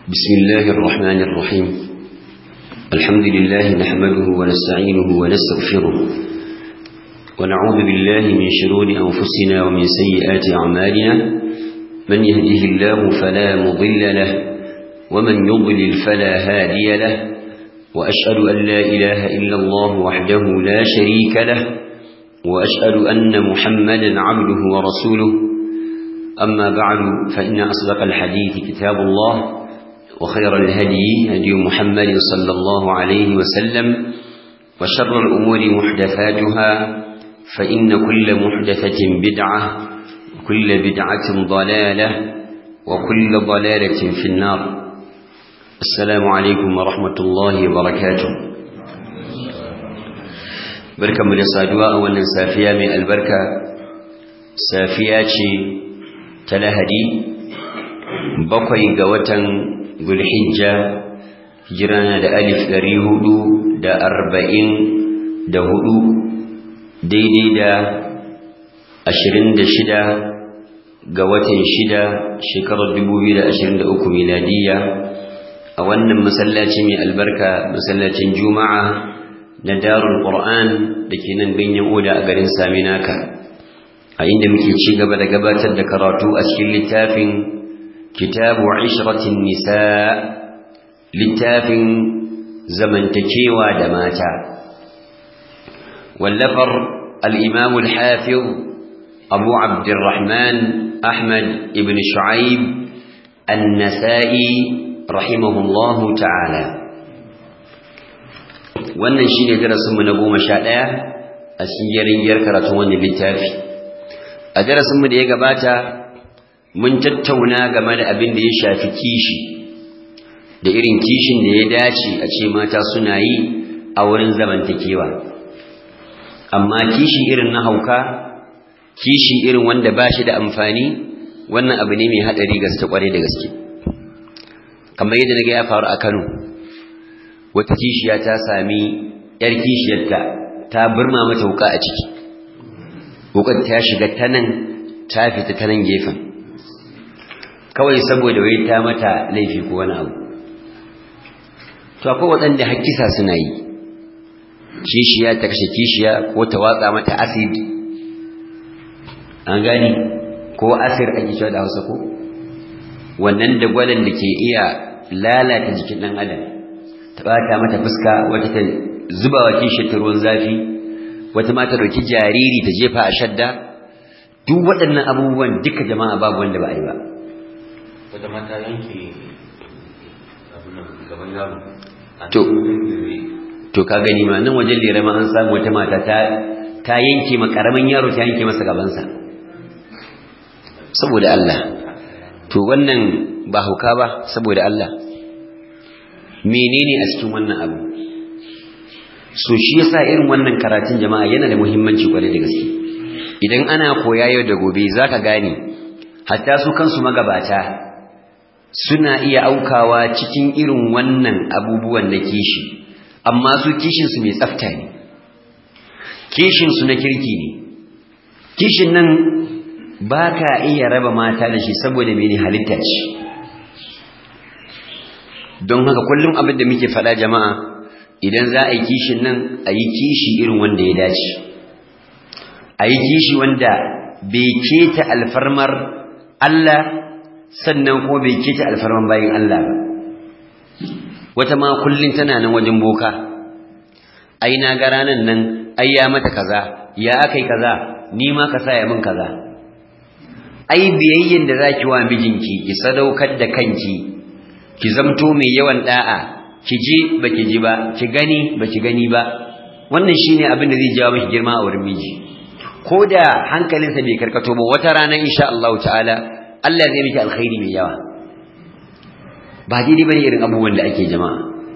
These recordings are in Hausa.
بسم الله الرحمن الرحيم الحمد لله نحمده ونستعينه ونستغفره ونعوذ بالله من شرور أنفسنا ومن سيئات أعمالنا من يهده الله فلا مضل له ومن يضلل فلا هادي له وأشهد أن لا إله إلا الله وحده لا شريك له وأشهد أن محمدا عبده ورسوله أما بعد فإن أصدق الحديث كتاب الله وخير الهدي هدي محمد صلى الله عليه وسلم وشر الأمور محدثاتها فإن كل محدثة بدعة وكل بدعة ضلالة وكل ضلالة في النار السلام عليكم ورحمة الله وبركاته بركة من الصادواء أولا سافية من البركة سافية تلهدي بقي قوة zulhijja hijirana da alif ɗari hudu da arba'in da hudu daidai da ashirin da shida ga watan shida shekarar dubu biyu da ashirin da uku miladiyya a wannan masallaci mai albarka masallacin juma'a na darul qur'an da ke nan ganyen oda a garin saminaka a inda muke ci gaba da gabatar da karatu a cikin littafin كتاب عشرة النساء للتاف زمن تكيوى دماتا واللفر الإمام الحافظ أبو عبد الرحمن أحمد بن شعيب النسائي رحمه الله تعالى wannan shi ne darasinmu na goma sha ɗaya a cikin yarin karatun wannan littafi a darasinmu da ya gabata mun tattauna game da abin da ya shafi kishi da irin kishin da ya dace a ce mata suna yi a wurin zamantakewa amma kishi irin na hauka kishi irin wanda ba shi da amfani wannan abu ne mai haɗari gaske kwarai da gaske kamar yadda na ga ya faru a kano wata kishiya ta sami yar kishiyarta ta burma mata wuka a ciki wukar ta shiga ta nan ta fita ta nan gefen kawai saboda wai ta mata laifi ko wani abu to akwai waɗanda hakkisa suna yi kishiya ta kashe kishiya ko ta watsa mata acid an gani ko asir ake cewa da hausa ko wannan da gwalan da ke iya lalata jikin ɗan adam ta ɓata mata fuska wata ta zuba wa kishiyar ta ruwan zafi wata ma ta ɗauki jariri ta jefa a shadda duk waɗannan abubuwan duka jama'a babu wanda ba a yi ba wata mata yanke gaban yaro to to ka gani ma nan wajen lera ma an samu wata mata ta ta yanke ma karamin yaro ta yanke masa gabansa saboda Allah to wannan ba hauka ba saboda Allah menene a cikin wannan abu so shi yasa irin wannan karatun jama'a yana da muhimmanci kwarai da gaske idan ana koya yau da gobe zaka gane hatta su kansu magabata suna iya aukawa cikin irin wannan abubuwan na kishi amma su kishinsu mai tsafta ne kishinsu na kirki ne kishin nan ba ka iya raba mata da shi saboda mene halitta ce don haka kullum abin da muke faɗa jama'a idan za a yi kishin nan a yi kishi irin wanda ya dace a yi kishi wanda bai keta alfarmar Allah sannan ko bai keta alfarman bayin Allah ba wata ma kullun tana nan wajen boka ai na ga ranan nan ai ya mata kaza ya akai kaza ni ma ka sa ya min kaza ai biyayyen da zaki wa mijinki ki sadaukar da kanki ki zamto mai yawan da'a ki ji baki ji ba ki gani baki gani ba wannan shine abin da zai jawo miki girma a wurin miji ko da hankalinsa bai karkato ba wata rana insha Allah ta'ala Allah zai miki alkhairi mai yawa ba daidai bane irin abubuwan da ake jama'a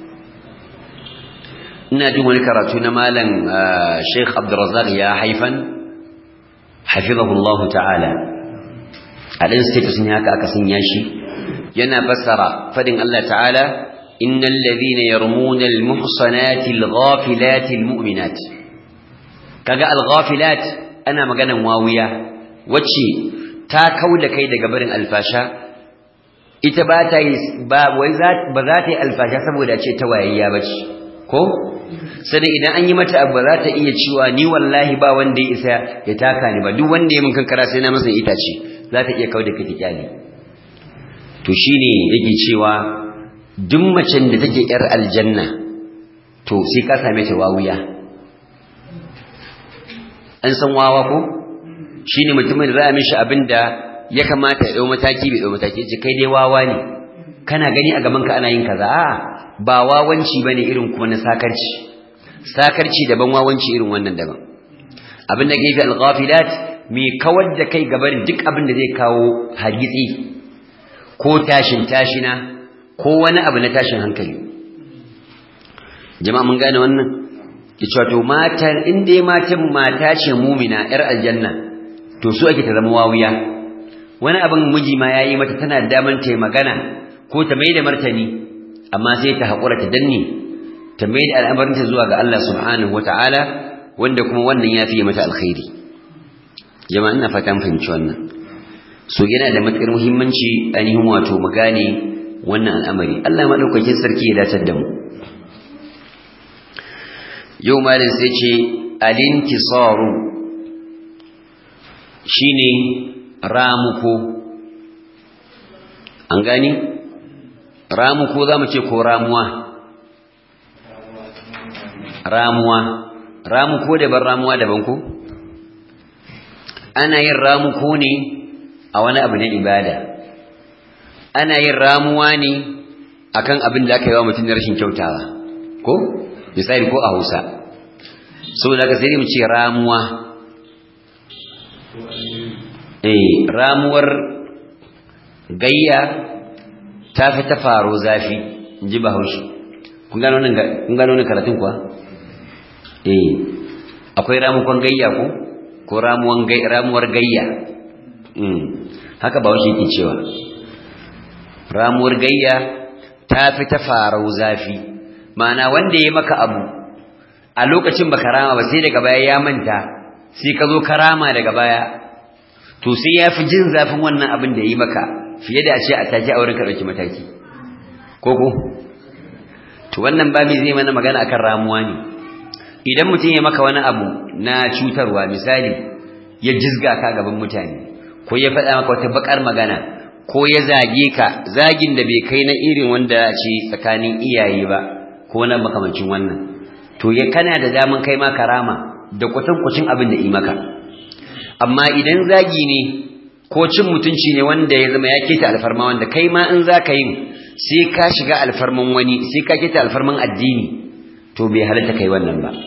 ina jin wani karatu na malam Sheikh Abdurrazzaq ya haifan hafizahu Allah ta'ala a dan status ne haka aka sanya shi yana fassara fadin Allah ta'ala innal ladhina yarmuna al-muhsanati al-ghafilati al-mu'minat kaga al-ghafilat ana maganan wawiya wacce ta kauda kai daga barin alfasha ita ba ta yi ba wai ba za ta yi alfasha saboda ce ta wayayya ba ce ko sai idan an yi mata abu ba za ta iya cewa ni wallahi ba wanda ya isa ya taka ni ba duk wanda ya min kankara sai na masa itace za ta iya kauda kai kyali to shine yake cewa duk macen da take yar aljanna to sai ka same ta wawuya an san wawa ko shine mutumin da za a mishi abinda ya kamata ya dau mataki bai dau mataki ce kai dai wawa ne kana gani a gaban ka ana yin kaza a ba wawanci bane irin kuma na sakarci sakarci daban wawanci irin wannan daban abin da gefe al-ghafilat mai kawar da kai gaban duk abin da zai kawo hargitsi ko tashin tashina ko wani abu na tashin hankali jama'a mun gane wannan yace to matan in dai matan mata ce mumina yar aljanna to su ake ta zama wawiya wani abin miji ma yayi mata tana daman ta magana ko ta mai da martani amma sai ta haƙura ta danne ta mai da al'amarinta zuwa ga Allah subhanahu wata'ala wanda kuma wannan ya fiye mata alkhairi jama'a ina fatan fahimci wannan so yana da matukar muhimmanci ainihin wato mu gane wannan al'amari Allah madaukakin sarki ya dace da mu yau malin sai ce alintisaru shine ramuko an gani ramuko za mu ce ko ramuwa ramuwa ramuko daban ramuwa daban ko ana yin ramuko ne a wani abu na ibada ana yin ramuwa ne akan abin da aka yi wa mutum na rashin kyautawa ko misali ko a hausa saboda ka sai mu ce ramuwa eh ramuwar gayya ta fi ta faro zafi in ji bahaushe kun gano wannan karatun kuwa eh akwai ramukon gayya ko ko ramuwar gayya haka bahaushe yake cewa ramuwar gayya ta fi ta faro zafi ma'ana wanda ya maka abu a lokacin baka rama ba sai daga baya ya manta sai ka zo ka rama daga baya to sai ya fi jin zafin wannan abin da ya yi maka fiye da a ce a take a wurin ka ɗauki mataki ko ko to wannan babi zai mana magana akan ramuwa ne idan mutum ya maka wani abu na cutarwa misali ya jizga ka gaban mutane ko ya faɗa maka wata bakar magana ko ya zage ka zagin da bai kai na irin wanda ce tsakanin iyaye ba ko na makamancin wannan to ya kana da daman kai ma karama da kwatankwacin abin da yi maka amma idan zagi ne ko cin mutunci ne wanda ya zama ya keta alfarma wanda kai ma in za ka yin sai ka shiga alfarman wani sai ka keta alfarman addini to bai halatta kai wannan ba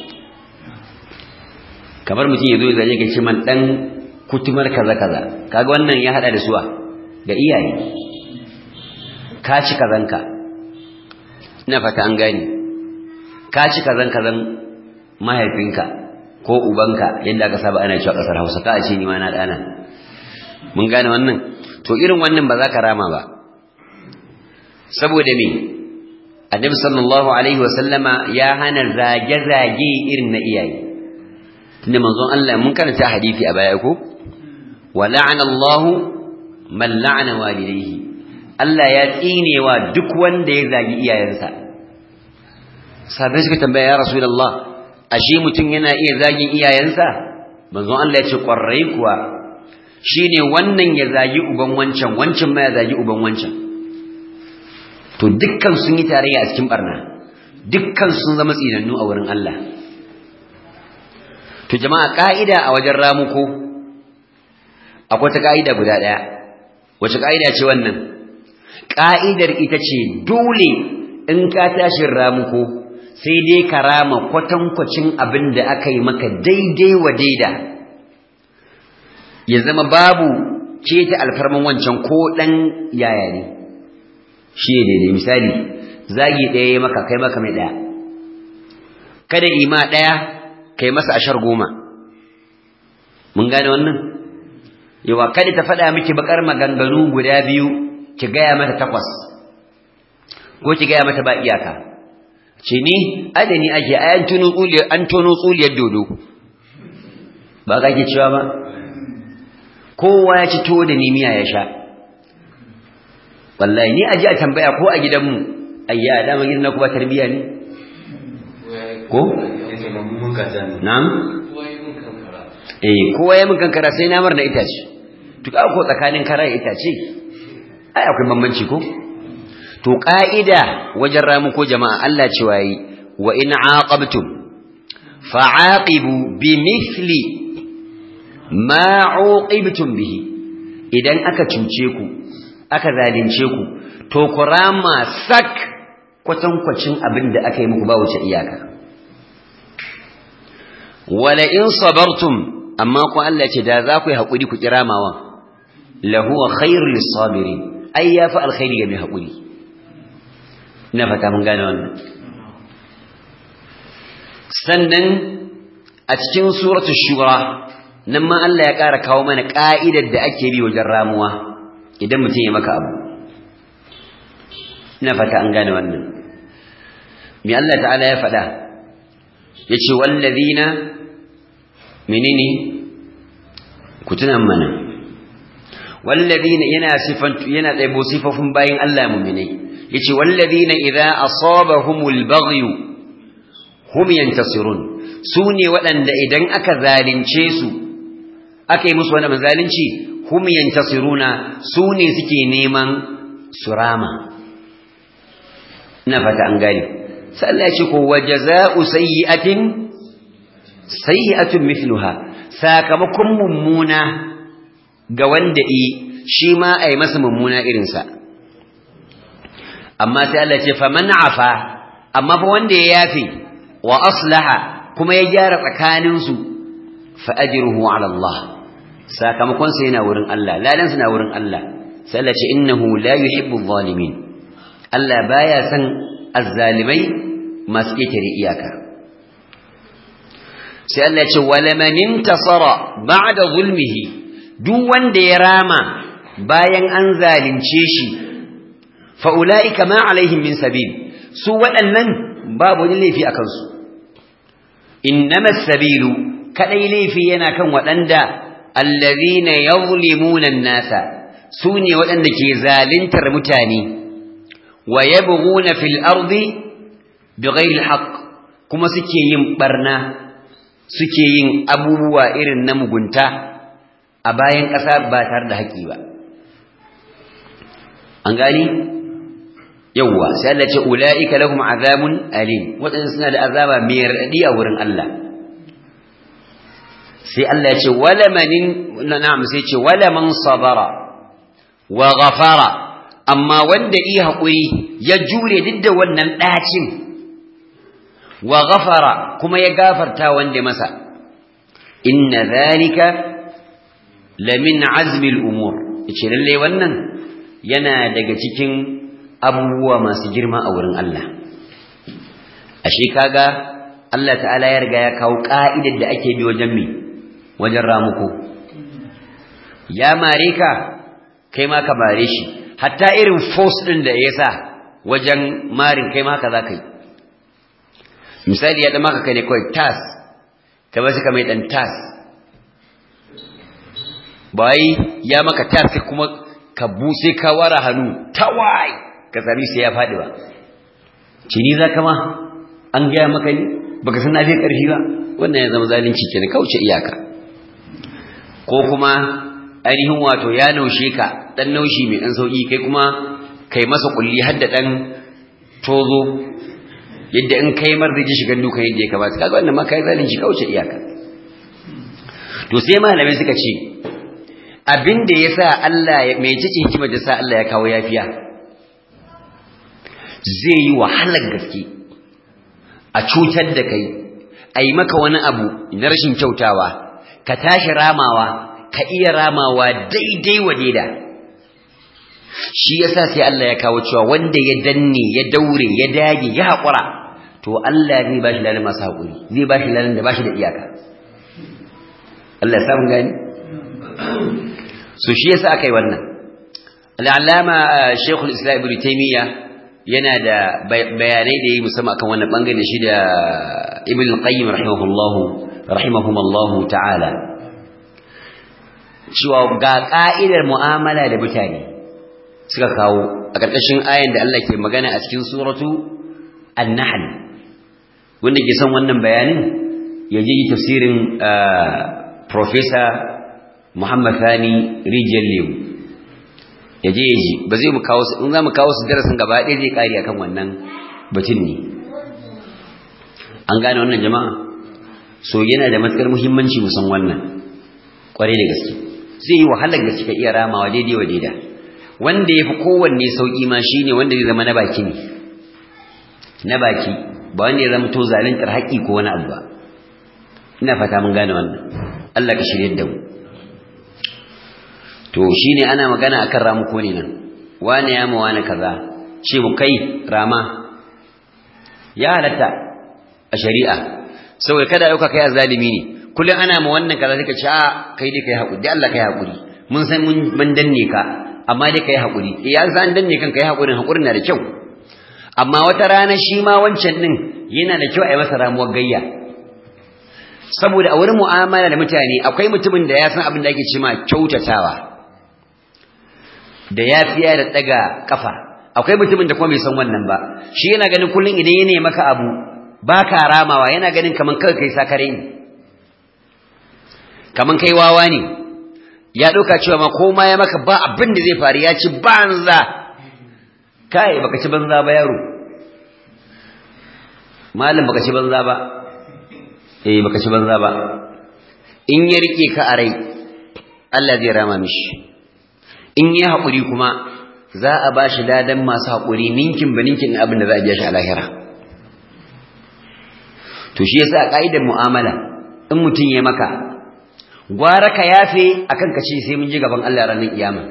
kamar mutum ya zo ya zage ka ce man dan kutumar kaza kaza kaga wannan ya hada da suwa ga iyaye ka ci kazanka ina fata an gane ka ci kazan kazan mahaifinka ko ubanka yadda aka saba ana cewa kasar Hausa ka ce ni ma na dana mun gane wannan to irin wannan ba za ka rama ba saboda me annabi sallallahu alaihi wasallama ya hana zage zage irin na iyaye tunda manzon Allah mun karanta hadisi a baya ko wa la'ana Allah man la'ana walidayhi Allah ya tsinewa duk wanda ya zagi iyayensa sabai suka tambaya ya rasulullah ashe mutum yana iya zagin iyayensa manzon Allah ya ce kwarai kuwa shine wannan ya zagi uban wancan wancan ma ya zagi uban wancan to dukkan sun yi tarayya a cikin barna dukkan sun zama tsinannu a wurin Allah to jama'a ka'ida a wajen ramuko akwai ta ka'ida guda daya wace ka'ida ce wannan ka'idar ita ce dole in ka tashin ramuko sai dai ka rama kwatankwacin abin da aka yi maka daidai wa daida ya zama babu keta alfarman wancan ko ɗan yaya ne shi ne daidai misali zagi ɗaya ya maka kai maka mai ɗaya kada ima ɗaya kai masa ashar goma mun gane wannan yawa kada ta faɗa miki bakar maganganu guda biyu ki gaya mata takwas ko ki gaya mata ba iyaka ce ni adani ake ayan tono tsuliyar an tono tsuliyar dodo ba ka ke cewa ba kowa ya ci tuwo da nimiya ya sha wallahi ni aje a tambaya ko a gidanmu ayya dama gidan na kuma tarbiya ne ko na'am eh kowa ya mun kankara sai na mar da itace to ka ko tsakanin kara da itace ai akwai bambanci ko to ka'ida wajen ramu ko jama'a Allah cewa yi wa in aqabtum fa'aqibu bimithli ma uqibtum bihi idan aka cuce ku aka zalunce ku to ku rama sak kwatankwacin abin da aka yi muku ba wuce iyaka wala in sabartum amma ku Allah ce da za ku yi haƙuri ku kiramawa lahuwa khairul lisabirin ai yafi alkhairi ga mai haƙuri ina fata mun gane wannan sannan a cikin suratul shura nan ma Allah ya ƙara kawo mana ƙa'idar da ake bi wajen ramuwa idan mutum ya maka abu ina fata an gane wannan me Allah ta'ala ya faɗa yace wallazina menene ku tunan mana wallazina yana sifan yana tsaibo sifofin bayin Allah mu'minai yace wallazina idza asabahumul baghyu hum yantasirun sune waɗanda idan aka zalunce su aka yi musu wani zalunci hum yantasiruna sune suke neman surama ina fata an gane sai Allah ya ce ko wajaza'u sayyi'atin sayyi'atun mithluha sakamakon mummuna ga wanda yi shi ma ai masa mummuna irin sa amma sai Allah ya ce faman afa amma fa wanda ya yafi wa aslaha kuma ya gyara tsakanin su fa ajruhu ala Allah sakamakon sa yana wurin Allah ladan sa na wurin Allah sai Allah ya ce innahu la yuhibbu adh-dhalimin Allah baya san azzalimai masu ƙetare iyaka sai Allah ce wala man intasara ba'da zulmihi duk wanda ya rama bayan an zalunce shi fa ulaika ma alaihim min sabil su waɗannan babu wani laifi akan su innamas sabilu kadai laifi yana kan waɗanda allazina yuzlimuna an-nasa su ne waɗanda ke zaluntar mutane wa yabghuna fil ardi bighairi alhaq kuma suke yin barna suke yin abubuwa irin na mugunta a bayan ƙasa ba tare da haƙi ba an gani yawwa sai Allah ce ulaika lahum azabun alim wadannan suna da azaba mai radadi a wurin Allah sai Allah ya ce wala manin na'am sai ce wala man sabara wa ghafara amma wanda yi haƙuri ya jure duk da wannan ɗacin wa ghafara kuma ya gafarta wanda masa inna zalika lamin azmil umur yace lalle wannan yana daga cikin abubuwa masu girma a wurin Allah ashe kaga Allah ta'ala ya riga ya kawo ka'idar da ake bi wajen me wajen ramuko ya mare ka kai ma ka mare shi hatta irin force din da ya sa wajen marin kai ma haka za ka yi misali ya maka kai ne kawai tas ka bar shi ka mai dan tas bai ya maka tas sai kuma ka buse ka wara hannu tawai ka sami sai ya faɗi ba cini za ka ma an gaya maka ne baka san na fi ƙarfi ba wannan ya zama zalunci ke kauce iyaka ko kuma ainihin wato ya naushe ka dan naushi mai dan sauki kai kuma kai masa kulli har da dan tozo yadda in kai mar zai ji shigan dukan yadda ya kamata kaga wannan ma kai zalunci kauce iyaka to sai malamai suka ce abin da yasa Allah ya mai cikin hikimar da sa Allah ya kawo yafiya zai yi wahalar gaske a cutar da kai a yi maka wani abu na rashin kyautawa ka tashi ramawa ka iya ramawa daidai wa daida shi yasa sai Allah ya kawo cewa wanda ya danne ya daure ya dage ya haƙura to Allah zai bashi lalan masu haƙuri zai bashi lalan da bashi da iyaka Allah ya samu gani so shi yasa aka yi wannan al'alama Sheikhul Islam Ibn Taymiyyah yana da bayanai da yi musamman akan wannan bangare shi da Ibn Qayyim rahimahullahu rahimahumullahu ta'ala cewa ga ka'idar mu'amala da mutane suka kawo a ƙarƙashin ayan da Allah ke magana a cikin suratu an-nahl wanda ke son wannan bayanin ya ji tafsirin professor Muhammad Thani Rijal Lewu ya je ya ji ba zai mu kawo in za mu kawo su darasin gaba ɗaya zai ƙari akan wannan batun ne an gane wannan jama'a so yana da matukar muhimmanci mu san wannan kwarai da gaske zai yi wahalar gaske ka iya ramawa daidai wa daida wanda ya fi kowanne sauƙi ma shine wanda zai zama na baki ne na baki ba wanda ya zama to zaluntar haƙƙi ko wani abu ba ina fata mun gane wannan Allah ka shirye da mu to shine ana magana akan ramuko ne nan wani ya ma wani kaza ce mu kai rama ya halatta a shari'a saboda kada dauka kai azalimi ne kullum ana ma wannan kaza take ce a kai dai kai hakuri dai Allah kai hakuri mun san mun ban danne ka amma dai kai hakuri eh ya san danne kan kai hakurin hakurin na da kyau amma wata rana shi ma wancan din yana da kyau a yi masa ramuwar gayya saboda a wurin mu'amala da mutane akwai mutumin da ya san abin da ake cewa kyautatawa da yafiya da daga kafa akwai mutumin da kuma bai san wannan ba shi yana ganin kullun idan ya nemi maka abu baka ramawa yana ganin kaman kai kai sakare ne kaman kai wawa ne ya dauka cewa ma koma ya maka ba abin da zai faru ya ci banza kai baka ci banza ba yaro malam baka ci banza ba eh baka ci banza ba in ya rike ka a rai Allah zai rama mishi in yi haƙuri kuma za a ba shi ladan masu haƙuri ninkin ba ninkin abin da za a biya shi a lahira to shi yasa a ƙa'idar mu'amala in mutum ya maka gwara ka yafe akan ka ce sai mun ji gaban Allah ranar kiyama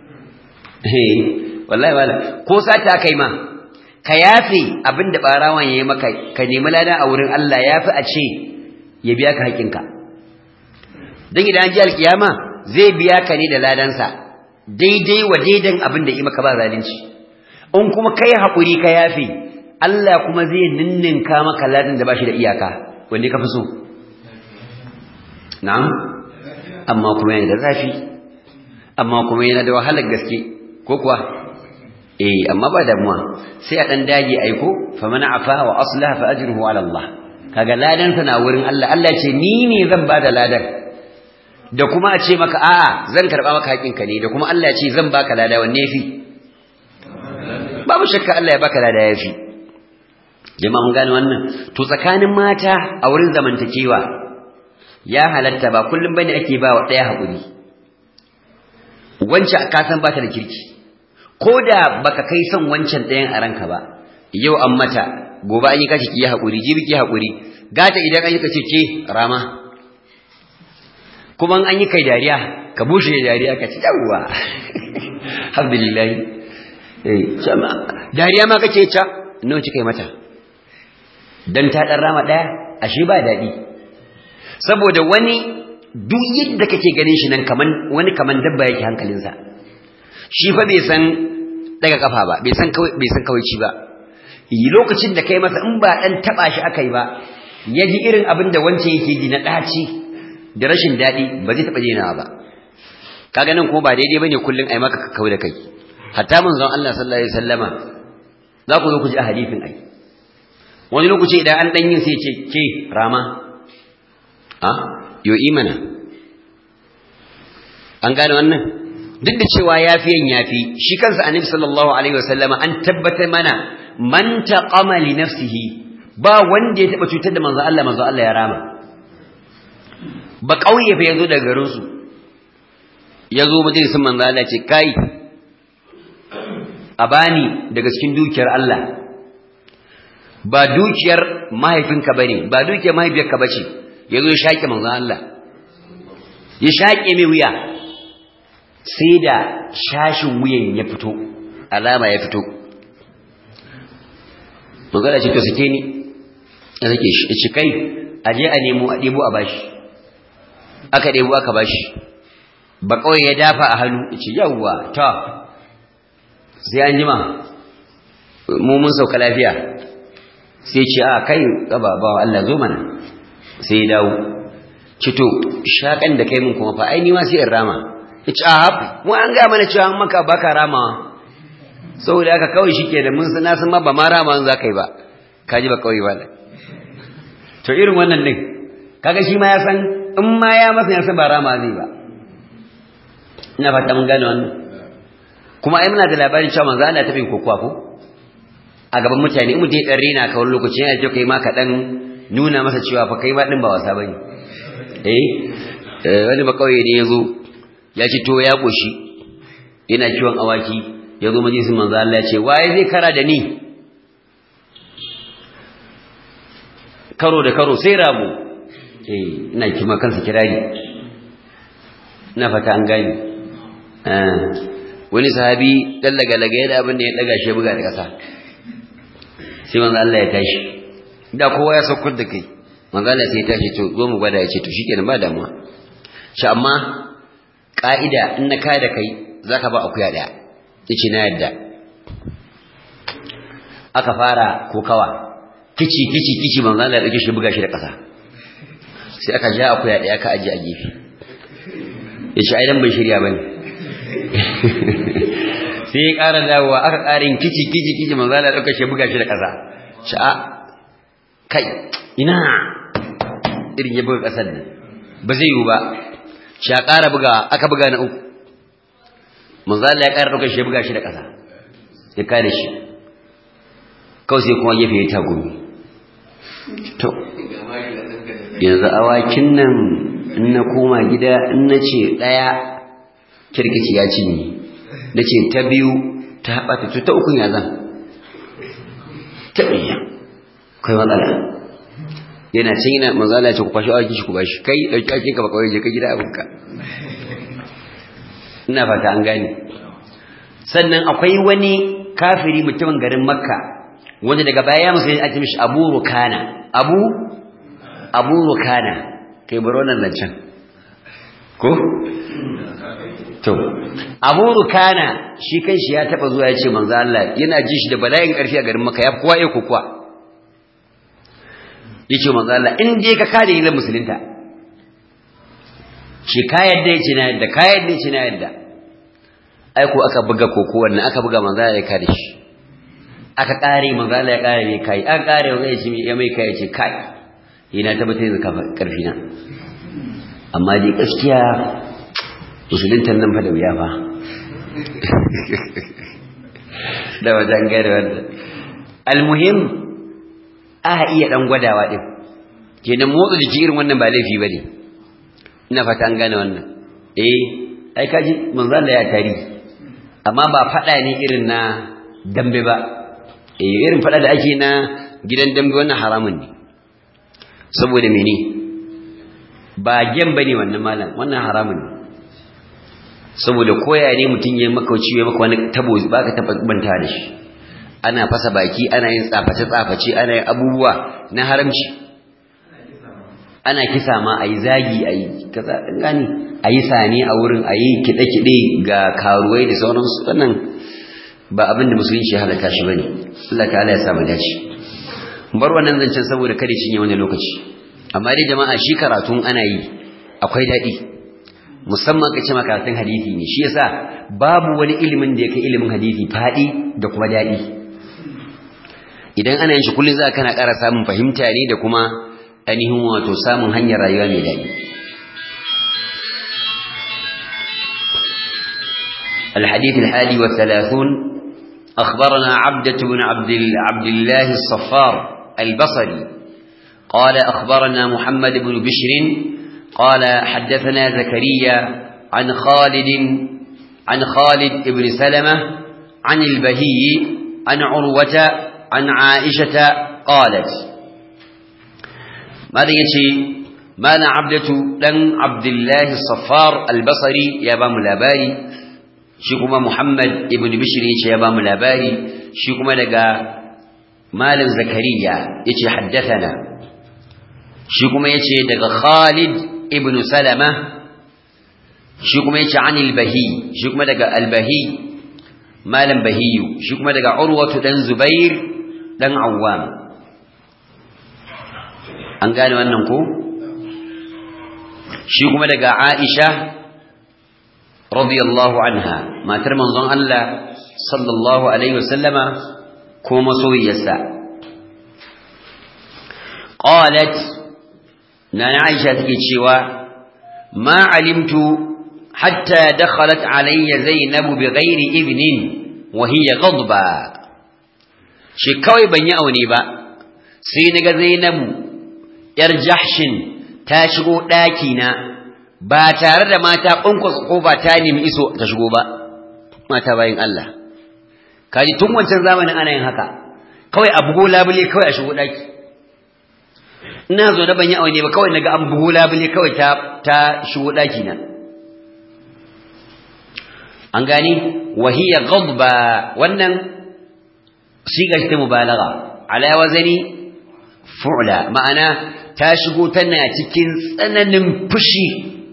wallahi wala ko sata kai ma ka yafe abin da barawan yayi maka ka nemi ladan a wurin Allah yafi a ce ya biya ka haƙinka dan idan an ji alkiyama zai biya ka ne da ladansa daidai wa daidan abin da yi maka ba zalunci in kuma kai haƙuri ka yafe Allah kuma zai ninninka maka ladan da bashi da iyaka wanda ka fi so na'am amma kuma yana da zafi amma kuma yana da wahalar gaske ko kuwa eh amma ba damuwa sai a dan dage aiko fa man afa wa aslaha fa ajruhu ala Allah kaga ladan sa na wurin Allah Allah ce ni ne zan bada ladan da kuma a ce maka a'a zan karba maka haƙinka ne da kuma Allah ya ce zan baka lada wanne yafi babu shakka Allah ya baka lada yafi jama'a mun gane wannan to tsakanin mata a wurin zamantakewa ya halatta ba kullum bane ake ba wa daya hakuri wancan ka san bata da kirki ko da baka kai son wancan ɗayan a ranka ba yau an mata gobe an yi kashi ki hakuri jibi ki hakuri gata idan an yi kace ke rama kuma an yi kai dariya ka bushe dariya ka ci yawwa alhamdulillah eh sama dariya ma kace ta nawa kika yi mata dan ta dan rama daya ashe ba dadi saboda wani duk yadda kake ganin shi nan kaman wani kaman dabba yake hankalinsa shi fa bai san daga kafa ba bai san kawai bai san kawai ci ba lokacin da kai masa in ba dan taba shi akai ba yaji irin abin da wance yake ji na daci da rashin daɗi ba zai taɓa jina ba kaga nan kuma ba daidai bane kullun ai maka kakau da kai hatta manzon Allah sallallahu alaihi wasallama za ku zo ku ji a hadisin ai wani lokaci idan an dan yin sai ce ke rama a yo imana an gane wannan duk da cewa yafiyan yafi shi kansa annabi sallallahu alaihi wasallama an tabbatar mana man taqama li nafsihi ba wanda ya taba cutar da manzon Allah manzon Allah ya rama ba ƙauye fa yazo daga garinsu yazo majalisin manzo Allah ce kai a bani daga cikin dukiyar Allah ba dukiyar mahaifinka bane ba dukiyar mahaifiyarka bace yazo ya shake manzo Allah ya shake mai wuya sai da shashin wuyan ya fito alama ya fito manzo Allah ce to sake ni ya sake shi kai aje a nemo a debo a bashi aka ɗebo aka bashi ba kawai ya dafa a hannu ce yawwa ta sai an jima mu mun sauka lafiya sai ce a kai gaba ba Allah zo mana sai ya dawo cito shakan da kai mun kuma fa ai ni ma sai in rama ya ce a mu an ga mana cewa maka baka ramawa saboda haka kawai shi ke da mun na san ma ba ma rama za ka yi ba ka ji ba kawai ba to irin wannan din kaga shi ma ya san in ma ya masa ya san ba rama zai ba ina fata mun gane wannan kuma ai muna da labarin cewa manzo Allah ta bin kokuwa ko a gaban mutane in mutum ya dan rena ka wani lokaci yana cewa kai ma ka dan nuna masa cewa fa kai ma din ba wasa bane eh wani ba kawai ne yazo ya ci to ya koshi yana kiwon awaki yazo majalisin manzo Allah ya ce waye zai kara da ni karo da karo sai rabu eh ina kima kansa kirari ina fata an gani wani sahabi dan laga-laga ya da abin da ya daga shi buga da kasa sai manzo Allah ya tashi da kowa ya saukar da kai manzo Allah sai ya tashi to zo mu gwada ya ce to shikenan ba damuwa shi amma ka'ida in na kai da kai zaka ba akuya daya yace na yadda aka fara kokawa kici kici kici manzo Allah ya dauke shi buga shi da kasa sai aka ja akuya daya ka aje a gefe yace ai dan bai shirya bane sai ya ƙara dawowa aka ƙarin kici kici kici manzo Allah dauka shi buga shi da ƙasa sha'a kai ina irin ya buga ƙasar nan ba zai yiwu ba sha ƙara buga aka buga na uku manzo Allah ya ƙara dauka shi buga shi da ƙasa ya kare shi kawai sai kuma gefe ya tagumi to yanzu awakin nan in na koma gida in na ce ɗaya kirkici ya cinye da ce ta biyu ta haɓata to ta ukun ya zan ta ɗaya kai matsala yana cin yana manzala ya ce ku kwashi awaki shi ku bashi kai ɗauki ake ka ba kawai je ka gida abinka ina fata an gane sannan akwai wani kafiri mutumin garin makka wanda daga baya ya musulun ake mishi abu rukana abu abu rukana kai baro nan nan can ko to abu rukana shi kan shi ya taba zuwa ya ce manzo Allah yana ji shi da bala'in karfi a garin Makka ya kowa ya kokuwa yace manzo Allah in dai ka kare ni musulunta shi ka yadda yace na yadda ka yadda yace na yadda ai ko aka buga koko wannan aka buga manzo Allah ya kare shi aka kare manzo Allah ya kare ne kai aka kare wanda yace ya mai kai yace kai ina tabbatar da karfi na amma dai gaskiya musuluntan nan fa da wuya fa da wajen gare wanda almuhim a iya dan gwadawa din kenan motsa jiki irin wannan ba laifi bane ina fata an gane wannan eh ai kaji manzo Allah ya tari amma ba fada ne irin na dambe ba eh irin fada da ake na gidan dambe wannan haramun ne saboda mene ba gem bane wannan malam wannan haramun ne saboda koya ne mutum ya maka ciwo maka wani tabo ba ka tabbanta da shi ana fasa baki ana yin tsaface tsaface ana yin abubuwa na haramci ana kisa ma ayi zagi ayi kaza gani ayi sani a wurin ayi kide kide ga karuwai da sauransu wannan ba abin da musulunci ya halaka shi bane Allah ta'ala ya sa mu dace bar wannan zancen saboda kada cinye wani lokaci amma dai jama'a shi karatun ana yi akwai daɗi musamman ka ce makaratun hadisi ne shi yasa babu wani ilimin da ya kai ilimin hadisi faɗi da kuma daɗi idan ana yin shi kullum za kana ƙara samun fahimta ne da kuma ainihin wato samun hanyar rayuwa mai daɗi الحديث الحادي والثلاثون أخبرنا عبدة بن عبد, عبد الله الصفار البصري قال أخبرنا محمد بن بشر قال حدثنا زكريا عن خالد عن خالد بن سلمة عن البهي عن عروة عن عائشة قالت ماذا يتي ماذا عبدة لن عبد الله الصفار البصري يا بام الأباري شكما محمد بن بشر يا بام الأباري شكما لقى مال زكريا يتي حدثنا شكما يتي لقى خالد ibn salama shi kuma yace anil bahi shi kuma daga albahi malam bahiyu shi kuma daga urwatu dan zubair dan awwam an gane wannan ko shi kuma daga aisha radiyallahu anha matar manzon Allah sallallahu alaihi wasallama ko masoyiyarsa qalat nana aisha take cewa ma alimtu hatta dakhalat alayya zainab bighairi ibnin wa hiya ghadba shi kawai ban yi aune ba sai naga zainabu yar jahshin ta shigo daki na ba tare da mata kunkus ko ba ta nemi iso ta shigo ba mata bayin Allah kaji tun wancan zamanin ana yin haka kawai a bugo labule kawai a shigo daki ina zo da ban yi aune ba kawai naga an bugo labule kawai ta ta shigo daki na an gani wahiya ghadba wannan siga ta mubalagha ala wazani fu'la ma'ana ta shigo tana cikin tsananin fushi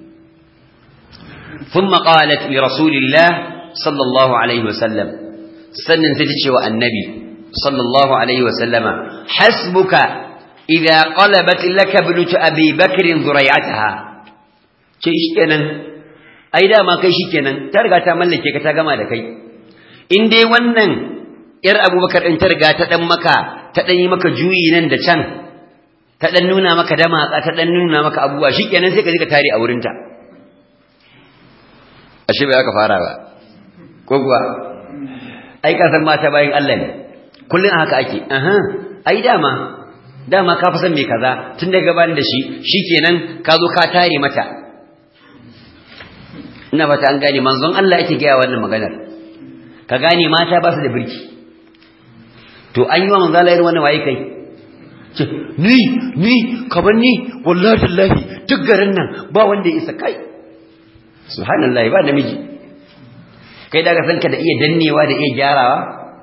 ثم قالت لرسول الله صلى الله عليه وسلم سنن تتشي النبي صلى الله عليه وسلم حسبك إذا قلبت لك ابنة أبي بكر ذريعتها ce shikenan ai dama kai shikenan ta riga ta mallake ka ta gama da kai in dai wannan yar abubakar din ta riga ta dan maka ta dan yi maka juyi nan da can ta dan nuna maka dama ta dan nuna maka abubuwa shikenan sai ka je ka tare a wurinta ashe bai aka fara ba ko kuwa ai ka san mata bayin Allah ne kullun haka ake aha ai dama dama ka fa san me kaza tun daga ban da shi shikenan ka zo ka tare mata ina fata an gane manzon Allah yake gaya wannan maganar ka gane mata ba su da birki to an yi wa manzon Allah irin wannan waye kai ce ni ni kamar ni wallahi tallahi duk garin nan ba wanda ya isa kai subhanallahi ba namiji kai daga san ka da iya dannewa da iya gyarawa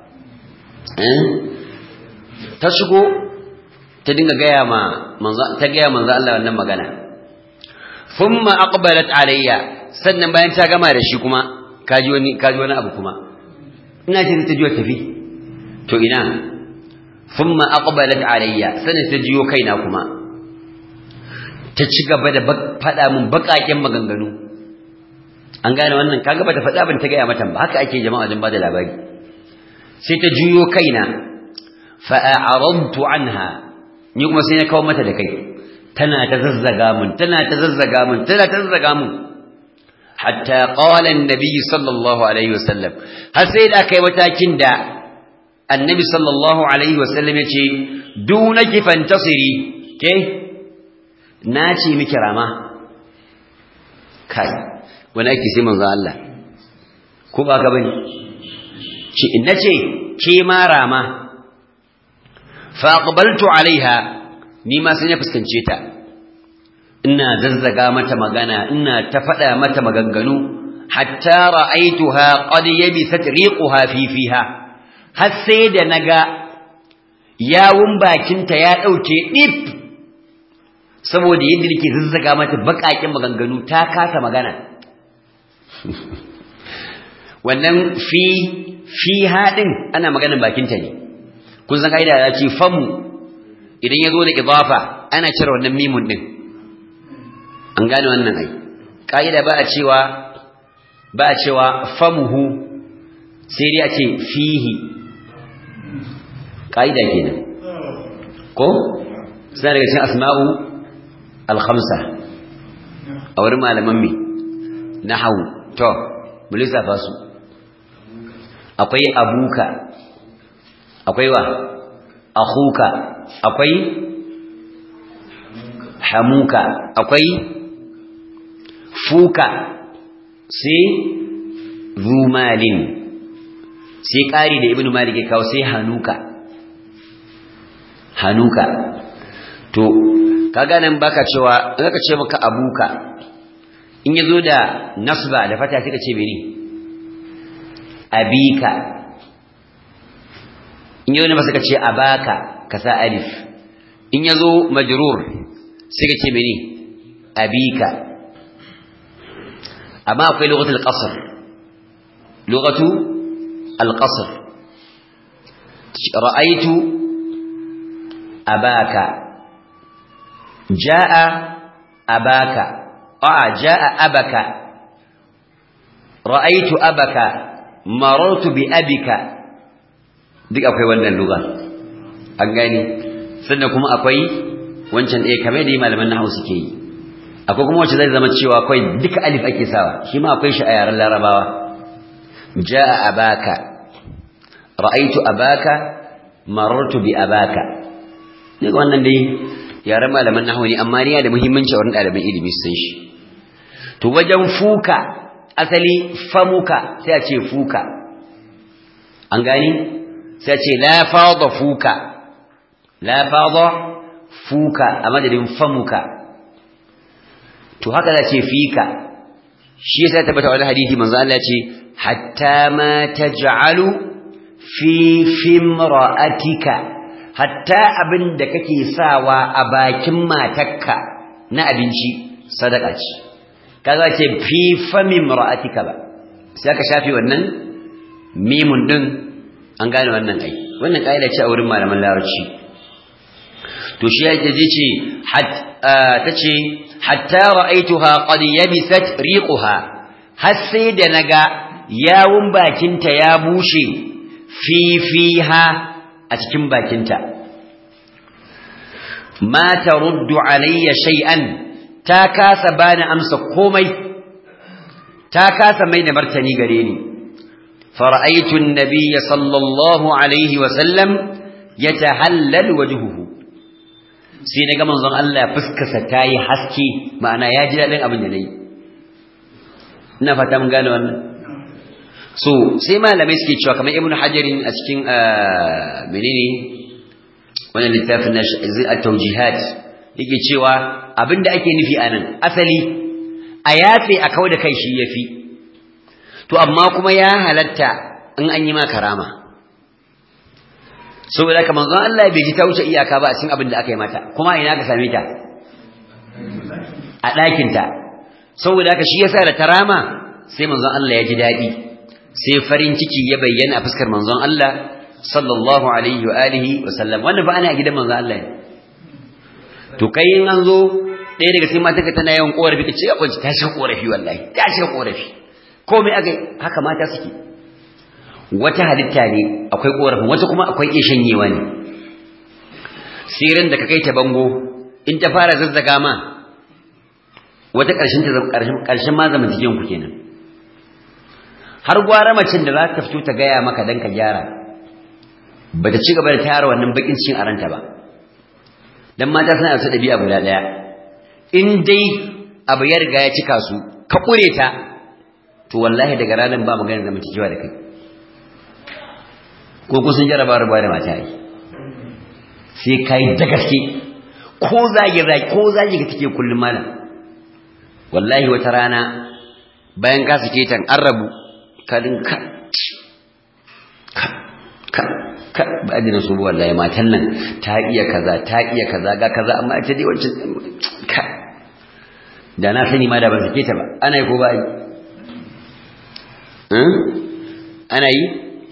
ta shigo ta dinga gaya ma manzo ta gaya manzo Allah wannan magana thumma aqbalat alayya sannan bayan ta gama da shi kuma kaji wani kaji wani abu kuma ina ce ta jiyo tafi to ina thumma aqbalat alayya sannan ta jiyo kaina kuma ta ci gaba da faɗa min baƙaƙen maganganu an gane wannan kaga bata faɗa ban ta gaya mata ba haka ake jama'a jin bada labari sai ta juyo kaina fa a'radtu anha ni kuma sai na kawo mata da kai tana ta zazzaga mun tana ta zazzaga mun tana ta zazzaga mun hatta qala an-nabi sallallahu alaihi wasallam har sai da kai matakin da annabi sallallahu alaihi wasallam yace dunaki fantasiri ke na ce miki rama kai wani ake sai manzo Allah ko ba ka bane ce nace ke ma rama fa aqbaltu alaiha ni ma sai na fuskance ta ina zazzaga mata magana ina ta faɗa mata maganganu hatta ra'aituha qad yabisat riquha fi fiha har sai da naga yawun bakinta ya dauke dip saboda yadda nake zazzaga mata bakakin maganganu ta kasa magana wannan fi fi hadin ana maganar bakinta ne kun san kaida ya ce famu idan ya zo da idafa ana cire wannan mimun din an gane wannan ai kaida ba a cewa ba a cewa famuhu sai dai a ce fihi kaida kenan ko suna daga cikin asma'u al-khamsa a wurin malaman me nahwu to mu lissafa su akwai abuka akwai wa akhuka akwai hamuka akwai fuka sai zumalin sai ƙari da ibnu malik ya kawo sai hanuka hanuka to kaga nan baka cewa in ka ce maka abuka in yazo da nasba da fata sai ka ce mene abika in yazo ne ba ka ce abaka ka sa alif in yazo majrur sai ka ce mene abika amma akwai lughatul qasr lughatu al-qasr ra'aytu abaka jaa abaka a jaa abaka ra'aytu abaka marartu bi abika duk akwai wannan lugar an gani sannan kuma akwai wancan ɗaya kamar da malaman nahawu suke yi akwai kuma wacce zai zama cewa akwai duka alif ake sawa shi ma akwai shi a yaren larabawa ja'a abaka ra'aitu abaka marartu bi abaka duk wannan dai yaren malaman nahawu ne amma yana da muhimmanci a wurin ɗaliban ilimi su san shi to wajen fuka asali famuka sai a ce fuka an gani sai a ce la fada fuka la fada fuka a madadin famuka to haka za ce fika shi yasa tabbata wani hadisi manzo Allah ce hatta ma taj'alu fi fimra'atika hatta abin da kake sawa a bakin matarka na abinci sadaka ce kaga ce fi famin ra'atika ba sai aka shafi wannan mimun din an gane wannan ai wannan kaida ce a wurin malaman larabci to shi yake je ce tace hatta ra'aituha qad yabisat riquha har sai da naga yawun bakinta ya bushe fi fiha a cikin bakinta ma taruddu alayya shay'an ta kasa bani amsa komai ta kasa mai da martani gare ni fara'aytu an-nabiyya sallallahu alaihi wa sallam yatahallal wajhuhu sai naga manzon Allah fuskarsa tayi haske ma'ana ya ji dadin abin da nayi ina fata mun gane wannan so sai malamai suke cewa kamar ibnu hajarin a cikin menene wannan littafin na at-tawjihat yake cewa abinda ake nufi anan asali a yafe a kawo da kai shi yafi to amma kuma ya halatta in an yi ma karama saboda haka manzon Allah bai ji ta wuce iyaka ba a cikin abin da aka yi mata kuma ina ka same ta a ɗakin ta saboda haka shi yasa da tarama sai manzon Allah ya ji daɗi sai farin ciki ya bayyana a fuskar manzon Allah sallallahu alaihi wa alihi wa sallam wannan ba ana a gidan manzon Allah ne to kai in an zo ɗaya daga cikin mata tana yawan korafi ka ce kwanci ta shi korafi wallahi ta shi korafi komai aka haka mata suke wata halitta ne akwai korafin wata kuma akwai iya shanyewa ne sirin da ka kai ta bango in ta fara zazzaga ma wata ƙarshen ta ƙarshen ma zama cikin ku kenan har gwara macin da za ta fito ta gaya maka dan ka gyara ba ta ci gaba da tayar wannan bakin cikin aranta ba dan mata suna da ɗabi'a guda ɗaya in dai abu ya riga ya cika su ka ƙure ta to wallahi daga ranar ba magana da mutuwa da kai ko kun sun jaraba rubuwa da mata yi sai ka yi da gaske ko zagi zagi ko zagi ga take kullum malam wallahi wata rana bayan ka suke tan an rabu ka dinka ka ka ka ba adina su wallahi matan nan ta iya kaza ta iya kaza ga kaza amma ita dai wancan ka da na sani ma da ban sake ta ba ana yi ko ba yi ana yi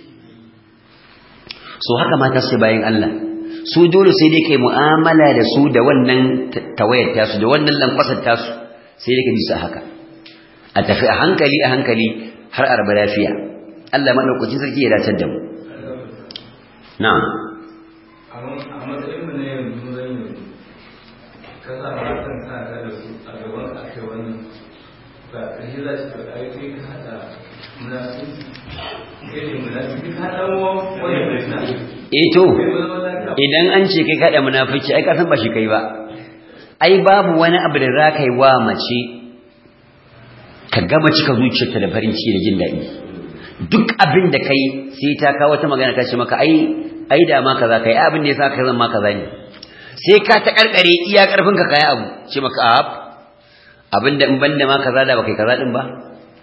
so haka mata su bayan Allah su dole sai dai kai mu'amala da su da wannan tawayar tasu da wannan lankwasar tasu sai dai ka ji su haka a tafi a hankali a hankali har arba lafiya Allah madaukakin sarki ya dace da mu na'am a matsayin mu ne yanzu zan yi ka sa matan sa da su a gaban ake wannan ba ƙarshe za su faɗa ai kai ka haɗa munafiki kai ne munafiki ka haɗa wani munafiki eh to idan an ce kai kada munafiki ai ka san ba shi kai ba ai babu wani abu da za ka yi wa mace ka gama cika zuciyarta da farin ciki da jin daɗi duk abin da kai sai ta kawo wata magana ta ce maka ai ai da ma kaza kai abin da yasa ka zan ma kaza ne sai ka ta karkare iya karfin ka kai abu ce maka a abin da in banda ma kaza da baka kaza din ba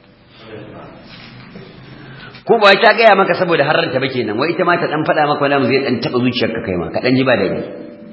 ko ba ta gaya maka saboda harranta ba kenan wai ita ma ta dan faɗa maka wani zai dan taba zuciyarka kai ma ka dan ji ba daɗi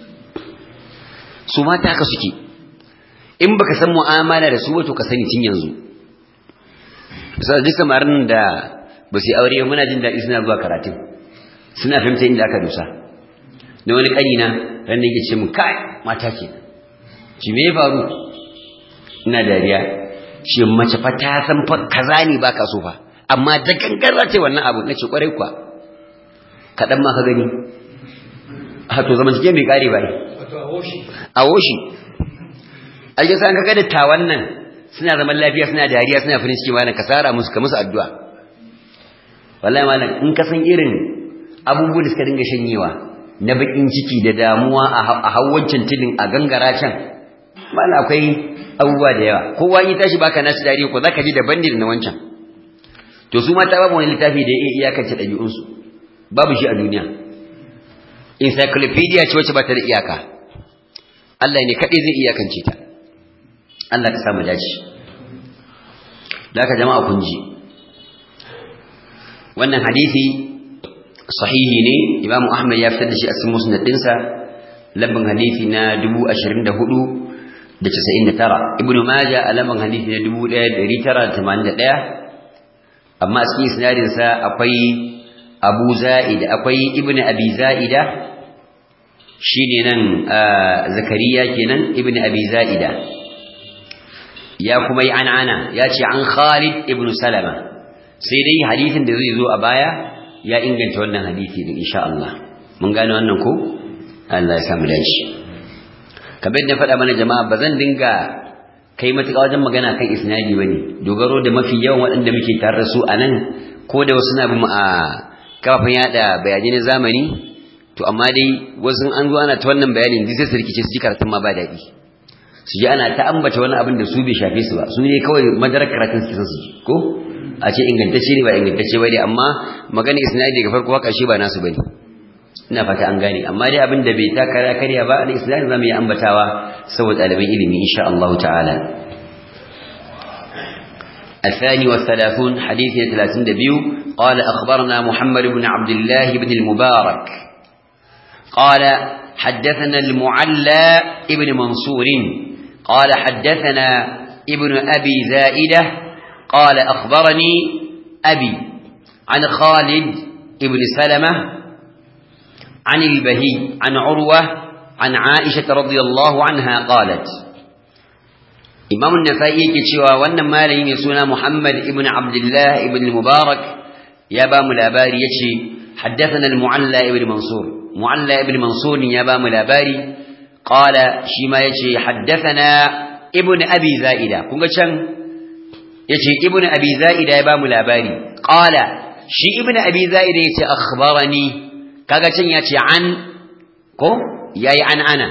su mata haka suke in baka san mu'amala da su wato ka sani tun yanzu sai duk samarin da ba su aure muna jin daɗi suna zuwa karatun suna fahimta inda aka dusa da wani ƙanina ran da yake ce mu kai mata ke ci me ya faru ina dariya ce mace fa ta san fa kaza ne baka so fa amma da gangan za ta yi wannan abu na ce kwarai kuwa kaɗan ma ka gani a to zaman cikin bai kare ba a woshi a yi sa ka ga dattawan nan suna zaman lafiya suna dariya suna farin ciki malam ka sara musu ka musu addu'a wallahi malam in ka san irin abubuwan da suka dinga shanyewa na bakin ciki da damuwa a hawancin tilin a gangara can malam akwai abubuwa da yawa kowa yi tashi baka nashi dariya ko zaka ji daban ne da na wancan to su mata babu wani littafi da ya iyakance ɗabi'unsu babu shi a duniya encyclopedia ce wacce ba ta da iyaka Allah ne kaɗai zai iyakance ta Allah ka samu dace da aka jama'a kun ji wannan hadisi sahihi ne Imam Ahmad ya fitar da shi a cikin musnad ɗinsa labban hadisi na 24 da 99 Ibn Majah a labban hadisi na 1981 amma a cikin isnadin sa akwai Abu Za'id akwai Ibn Abi Za'ida shine nan Zakariya kenan Ibn Abi Za'ida ya kuma yi an'ana ya ce an Khalid ibn Salama sai dai hadisin da zai zo a baya ya inganta wannan hadisi din insha Allah mun gane wannan ko Allah ya samu dace kamar da faɗa mana jama'a ba zan dinga kai matuƙa wajen magana kan isnadi bane dogaro da mafi yawan waɗanda muke tare da su a nan ko da wasu na bin a kafin yada bayanai na zamani to amma dai wasu an zo ana ta wannan bayanin duk sai su rikice su ji karatun ma ba daɗi su ji ana ta ambata wani abin da su bai shafe su ba su ne kawai madarar karatun su su ji ko a ce ingantacce ne ba ingantacce ba dai amma magana isnadi daga farko haka shi ba nasu bane ina fata an gane amma dai abin da bai ta karya karya ba da isnadi zamu yi ambatawa saboda ɗaliban ilimi insha Allah ta'ala الثاني والثلاثون حديث ثلاثين دبيو قال أخبرنا محمد بن عبد الله بن المبارك قال حدثنا المعلى ابن منصور قال حدثنا ابن أبي زائدة قال أخبرني أبي عن خالد ابن سلمة عن البهي عن عروة عن عائشة رضي الله عنها قالت إمام النسائي كتشوى وأن مالي يسونا محمد ابن عبد الله ابن المبارك يا بام الأباري يتشي حدثنا المعلى ابن منصور معلى ابن منصور يا بام الأباري قال شما يتشي حدثنا ابن أبي زائدة كنت شن يتشي ابن أبي زائدة يا بام الأباري قال شي ابن أبي زائدة يتشي أخبرني kaga can ya ce an ko yayi an ana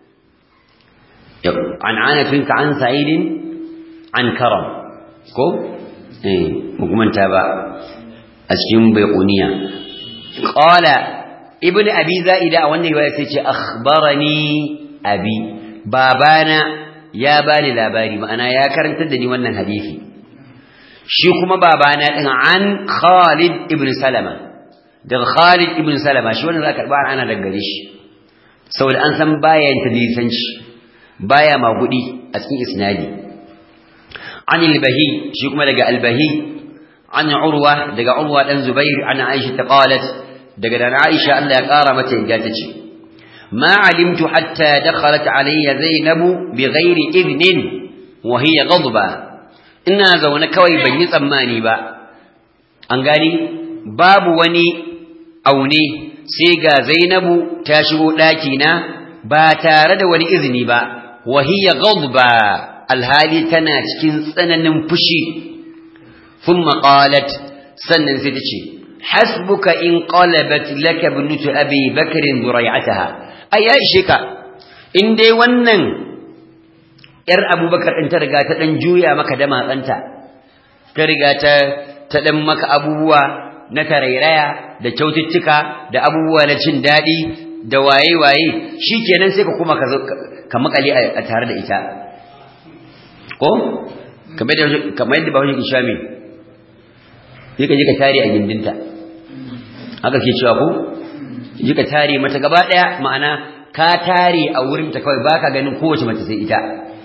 an ana tun ka an sa'idin an karam ko eh mukumanta ba a cikin baiquniya qala ibn abi zaida a wannan riwaya sai ce akhbarani abi babana ya bani labari ma'ana ya karantar da ni wannan hadisi shi kuma babana din an Khalid ibn Salama daga Khalid ibn Salama shi wannan za ka karba ana daga gare shi saboda an san baya yin tadlisanci baya magudi a cikin isnadi an al-bahi shi kuma daga al-bahi an urwa daga urwa dan zubair an aisha ta qalat daga dan aisha Allah ya kara mata yadda tace ما علمت حتى دخلت علي زينب بغير إذن وهي غضبة إنها زونا كوي بني tsammani ba an gani babu wani aune sai ga Zainabu ta shigo ɗaki na ba tare da wani izini ba wahiya ghadba alhali tana cikin tsananin fushi thumma qalat sannan sai ta ce hasbuka in qalabat laka ibnatu abi bakr durayataha ai ya ishe ka in dai wannan yar abubakar din ta riga ta dan juya maka da matsanta ta riga ta ta dan maka abubuwa na tarairaya da kyaututtuka da abubuwa na cin daɗi da waye-waye shi kenan sai ka kuma ka makale a tare da ita ko kamar yadda ba wani sha mai yi ka ji ka tare a gindinta haka ke cewa ko ji ka tare mata gaba ɗaya ma'ana ka tare a wurinta kawai ba ka ganin kowace mace sai ita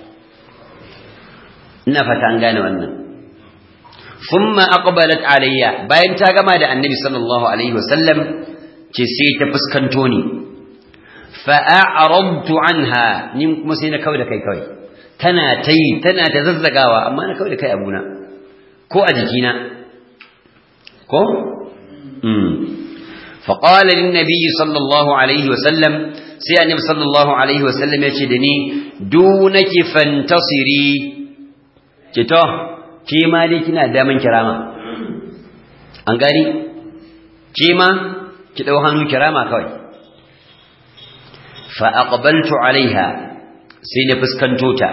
ina fata an gane wannan ثم أقبلت علي باين تاغما دا النبي صلى الله عليه وسلم تسي تفسكنتوني فأعرضت عنها نم مسينا كوي كي كوي تنا تي تنا تززقاوا أما أنا كوي كي أبونا كو أجيكينا ko فقال للنبي صلى الله عليه وسلم sai annabi sallallahu alaihi wasallam ya ce da ni dunaki fantasiri ki to ke ma dai kina daman kirama an gani ke ma ki dau hannu kirama kawai fa aqbaltu alaiha sai na fuskanto ta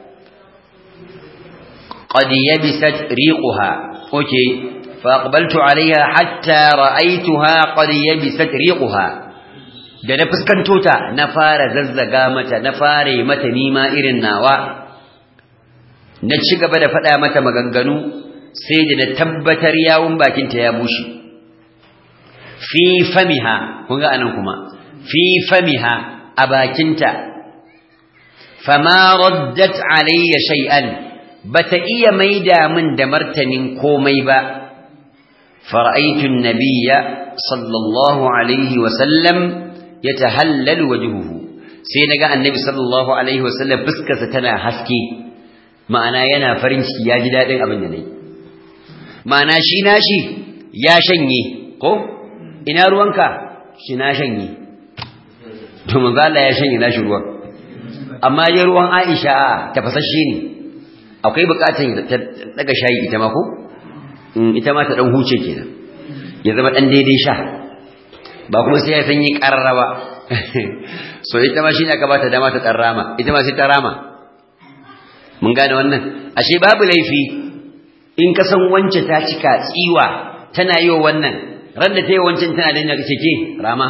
qad yabisat riquha okay fa aqbaltu alaiha hatta ra'aytuha qad yabisat riquha da na fuskanto ta na fara zazzaga mata na fara mata nima irin nawa na ci gaba da faɗa mata maganganu sai da na tabbatar yawun bakinta ya bushe fi famiha kun ga anan kuma fi famiha a bakinta fama raddat alayya shay'an bata iya maida min da martanin komai ba fara'aytu an-nabiyya sallallahu alaihi wa sallam yatahallalu wajhuhu sai naga annabi sallallahu alaihi wa sallam fuskarsa tana haske ma'ana yana farin ciki ya ji dadin abin da nayi ma'ana shi nashi ya shanye ko ina ruwanka shi na shanye to manzo Allah ya shanye nashi ruwan amma ya ruwan Aisha tafasasshe ne akwai bukatun ta daga shayi ita ma ko ita ma ta dan huce kenan ya zama dan daidai sha ba kuma sai ya sanyi karraba so ita ma shine aka bata dama ta tarrama ita ma sai ta rama mun gane wannan ashe babu laifi in ka san wance ta cika tsiwa tana yi wa wannan ran da ta yi wancan tana da kace ke rama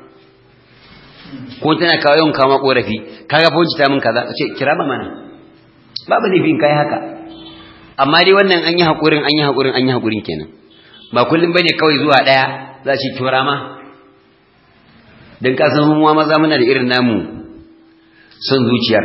ko tana kawo yawan kama korafi kaga fa ta min kaza ce kira ba mana babu laifi in kai haka amma dai wannan an yi hakurin an yi hakurin an yi hakurin kenan ba kullum bane kawai zuwa daya za shi to rama dan ka san mu maza muna da irin namu son zuciyar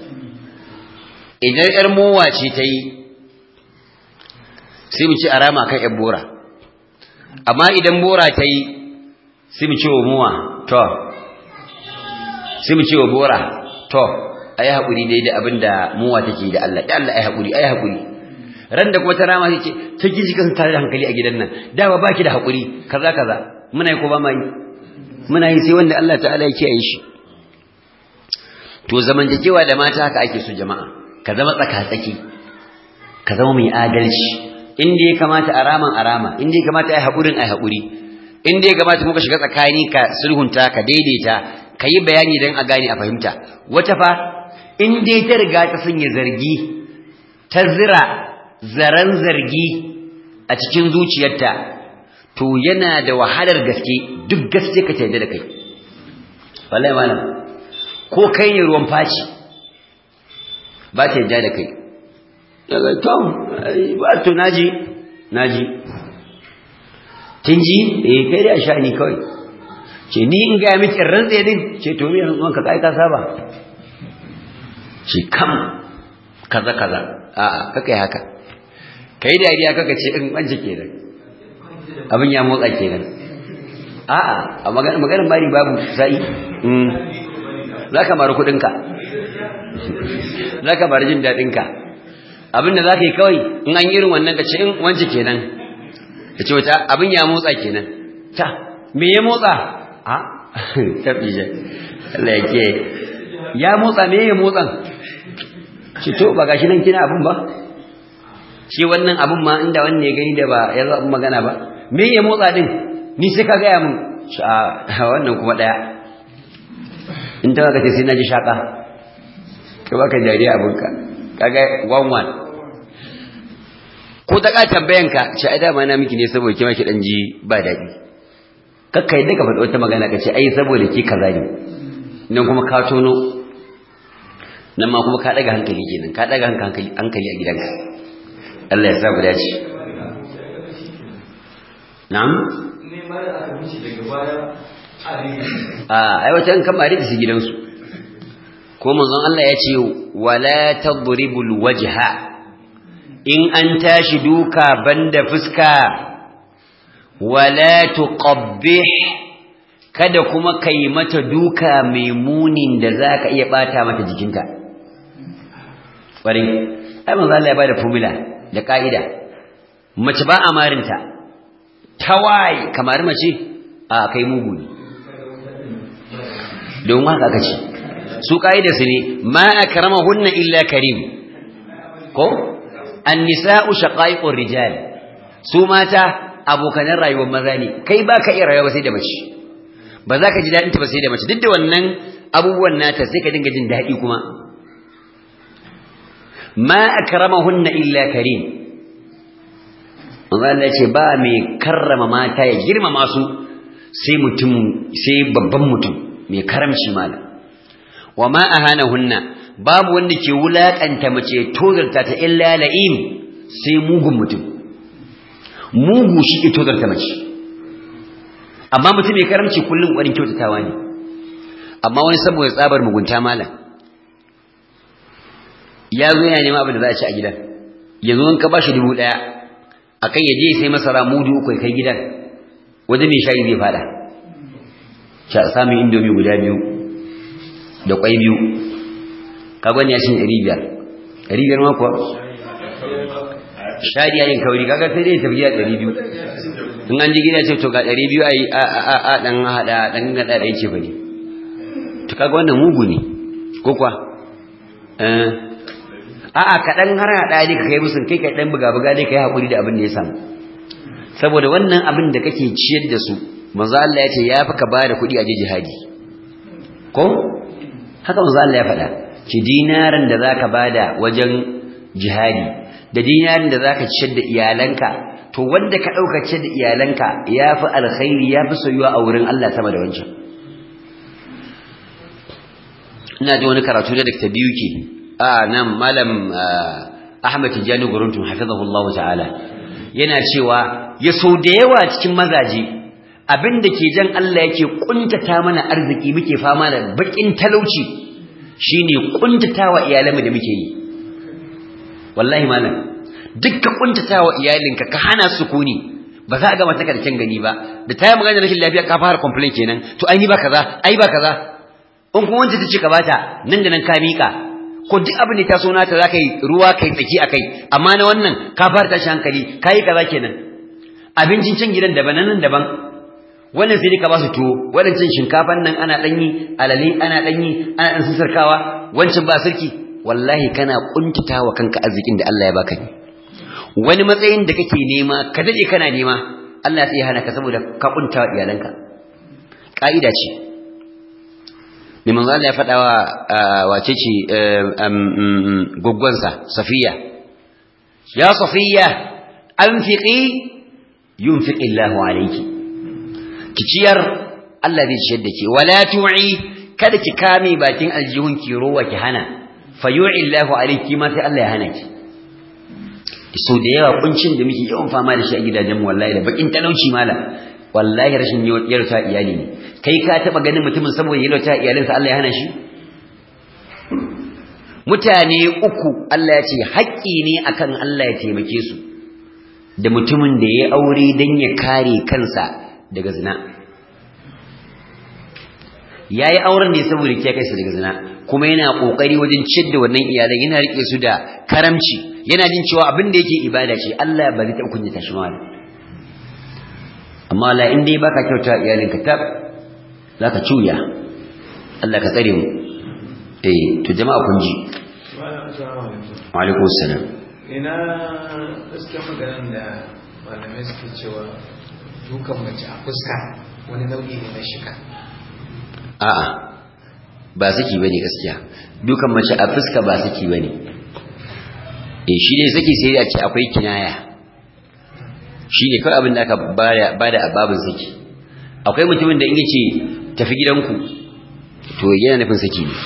idan yar mowa ce ta yi sai mu ci arama kan yar bora amma idan bora ta yi sai mu ce wa muwa to sai mu ce wa bora to ayi hakuri dai da abinda muwa take da Allah da Allah ayi hakuri ayi hakuri ran da kuma ta rama sai ce ta gizi kan tare da hankali a gidan nan da ba baki da hakuri kaza kaza muna yi ko ba ma yi muna yi sai wanda Allah ta'ala ya kiyaye shi to zamantakewa da mata haka ake so jama'a ka zama tsaka-tsaki ka zama mai adalci inda ya kamata a raman a rama inda ya kamata ai haƙurin ai haƙuri inda ya kamata muka shiga tsakani ka sulhunta ka daidaita ka yi bayani don a gane a fahimta wata fa in dai ta riga ta sanya zargi ta zira zaren zargi a cikin zuciyarta to yana da wahalar gaske duk gaske ka yarda da kai wallahi malam ko kai ne ruwan faci ba ta yarda da kai daga tom ba to naji naji kin ji eh kai da sha'ani kawai ce ni in ga miki rantsa din ce to me rantsuwan ka kai ka saba ce kam kaza kaza a a kaka haka kai dariya kaka ce in wance kenan abin ya motsa kenan a a a maganar mari babu sai za ka mara kudinka za ka mara jin daɗinka abinda za ka yi kawai in an irin wannan ka ce in wance kenan ka ce wata abin ya motsa kenan ta me ya motsa a tafi je Allah ya ke ya motsa me ya motsan ce to ba gashi nan kina abin ba shi wannan abin ma inda wannan ya gani da ba ya zo abin magana ba me ya motsa din ni sai ka gaya mun a wannan kuma ɗaya in ta ka ce sai na ji shaƙa ka baka jariya abinka kaga one one ko ta ka tambayanka ce ai dama na miki ne saboda kima ki dan ji ba daɗi kakka yadda ka faɗi wata magana ka ce ai saboda ki kaza ne nan kuma ka tono nan ma kuma ka ɗaga hankali kenan ka ɗaga hankali hankali a gidanka Allah ya sa mu dace na'am ne mara aka mishi daga baya a ai wata in kamar da shi gidansu ko manzon Allah ya ce wala tadribul wajha in an tashi duka banda fuska wala tuqabbih kada kuma kai mata duka mai munin da zaka iya bata mata jikinta bari ai manzon Allah ya bada formula da kaida mace ba amarinta tawaye kamar mace a kai mugu ne don haka aka ce su kaida su ne ma akramahunna illa karim ko an-nisa'u shaqaiqur rijal su mata abokanan rayuwar maza ne kai baka iya rayuwa sai da mace ba za ka ji dadin ta ba sai da mace duk da wannan abubuwan nata sai ka dinga jin dadi kuma ma akramahunna illa karim Allah ya ce ba mai karrama mata ya girmama su sai mutum sai babban mutum mai karamci malam wa ma ahanahunna babu wanda ke wulakanta mace tozarta ta illa la'im sai mugun mutum mugu shi ke tozarta mace amma mutum mai karamci kullum ƙwarin kyautatawa ne amma wani saboda tsabar mugunta malam ya zo yana nema abin da za a ci a gidan yanzu in ka ba shi dubu ɗaya a kan ya je sai masara mudu uku ya kai gidan wajen mai shayi zai fada sha samun indomi guda biyu da kwai biyu kagon ya cin ɗari biyar ɗari biyar ma kuwa shari'a yin kauri kaga sai dai tafi gida ɗari biyu in an ji gida ce to ga ɗari biyu a yi a a a ɗan haɗa ɗan gaɗa ɗan ce ba ne to kaga wannan mugu ne ko kuwa a'a kaɗan har haɗa ne ka kai musun kai ka ɗan buga-buga ne ka yi haƙuri da abin da ya samu saboda wannan abin da kake ciyar da su manzo Allah ya ce ya fi ka ba da kuɗi a je jihadi ko haka manzo Allah ya faɗa ki dinarin da zaka bada wajen jihadi da dinarin da zaka ciyar da iyalanka to wanda ka ɗauka ciyar da iyalanka ya fi alkhairi ya fi soyuwa a wurin Allah sama da wancan ina ji wani karatu da Dr. Biyuki a nan malam Ahmad Tijani Guruntum hafizahullahu ta'ala yana cewa ya so da yawa cikin mazaje abinda ke jan Allah yake kuntata mana arziki muke fama da bakin talauci shine kuntatawa iyalanmu da muke yi wallahi malam dukkan kuntatawa iyalinka ka hana sukuni ba za a ga mata karshen gani ba da ta yi magana rashin lafiya ka fara complain kenan to ai ba kaza ai ba kaza in kuma wanda ta ce ka bata nan da nan ka mika ko duk abin da ta so nata za ka yi ruwa kai tsaki a kai amma na wannan ka fara tashi hankali ka yi kaza kenan abincin can gidan daban nan daban wannan sai dai ka ba su tuwo wadancan shinkafan nan ana danyi alale ana danyi ana dan sisarkawa wancan ba sarki wallahi kana kuntatawa kanka arzikin da Allah ya baka ne wani matsayin da kake nema ka dade kana nema Allah sai ya hana ka saboda ka kuntawa iyalanka ka'ida ce mai manzo Allah ya faɗa wa wace ce goggonsa Safiya ya Safiya anfiqi yunfiqi Allahu alayki ki ciyar Allah zai ciyar da ke wala tu'i kada ki kame bakin aljihun ki rowa ki hana fayu'i Allahu alayki ma sai Allah ya hana ki so da yawa kuncin da muke yawan fama da shi a gidajen wallahi da bakin talauci mala wallahi rashin yarta iyali ne kai ka taba ganin mutumin saboda yarta iyalinsa Allah ya hana shi mutane uku Allah ya ce haƙƙi ne akan Allah ya taimake su da mutumin da ya aure dan ya kare kansa daga zina yayi auren ne saboda ya kai su daga zina kuma yana kokari wajen ciyar da wannan iyalan yana rike su da karamci yana jin cewa abin da yake ibada ce Allah ba zai taɓa kunyata shi ma amma la in dai baka kyauta iyalinka tab zaka cuya Allah ka tsare mu eh to jama'a kun ji wa alaikum assalam ina gaskiya maganar da malamai suke cewa dukan mace a fuska wani nau'i ne na shika a'a ba saki bane gaskiya dukan mace a fuska ba saki bane eh shi ne saki sai a ce akwai kinaya shi ne kawai abin da aka bada a babin saki akwai mutumin da in yace tafi gidanku to yana nufin saki ne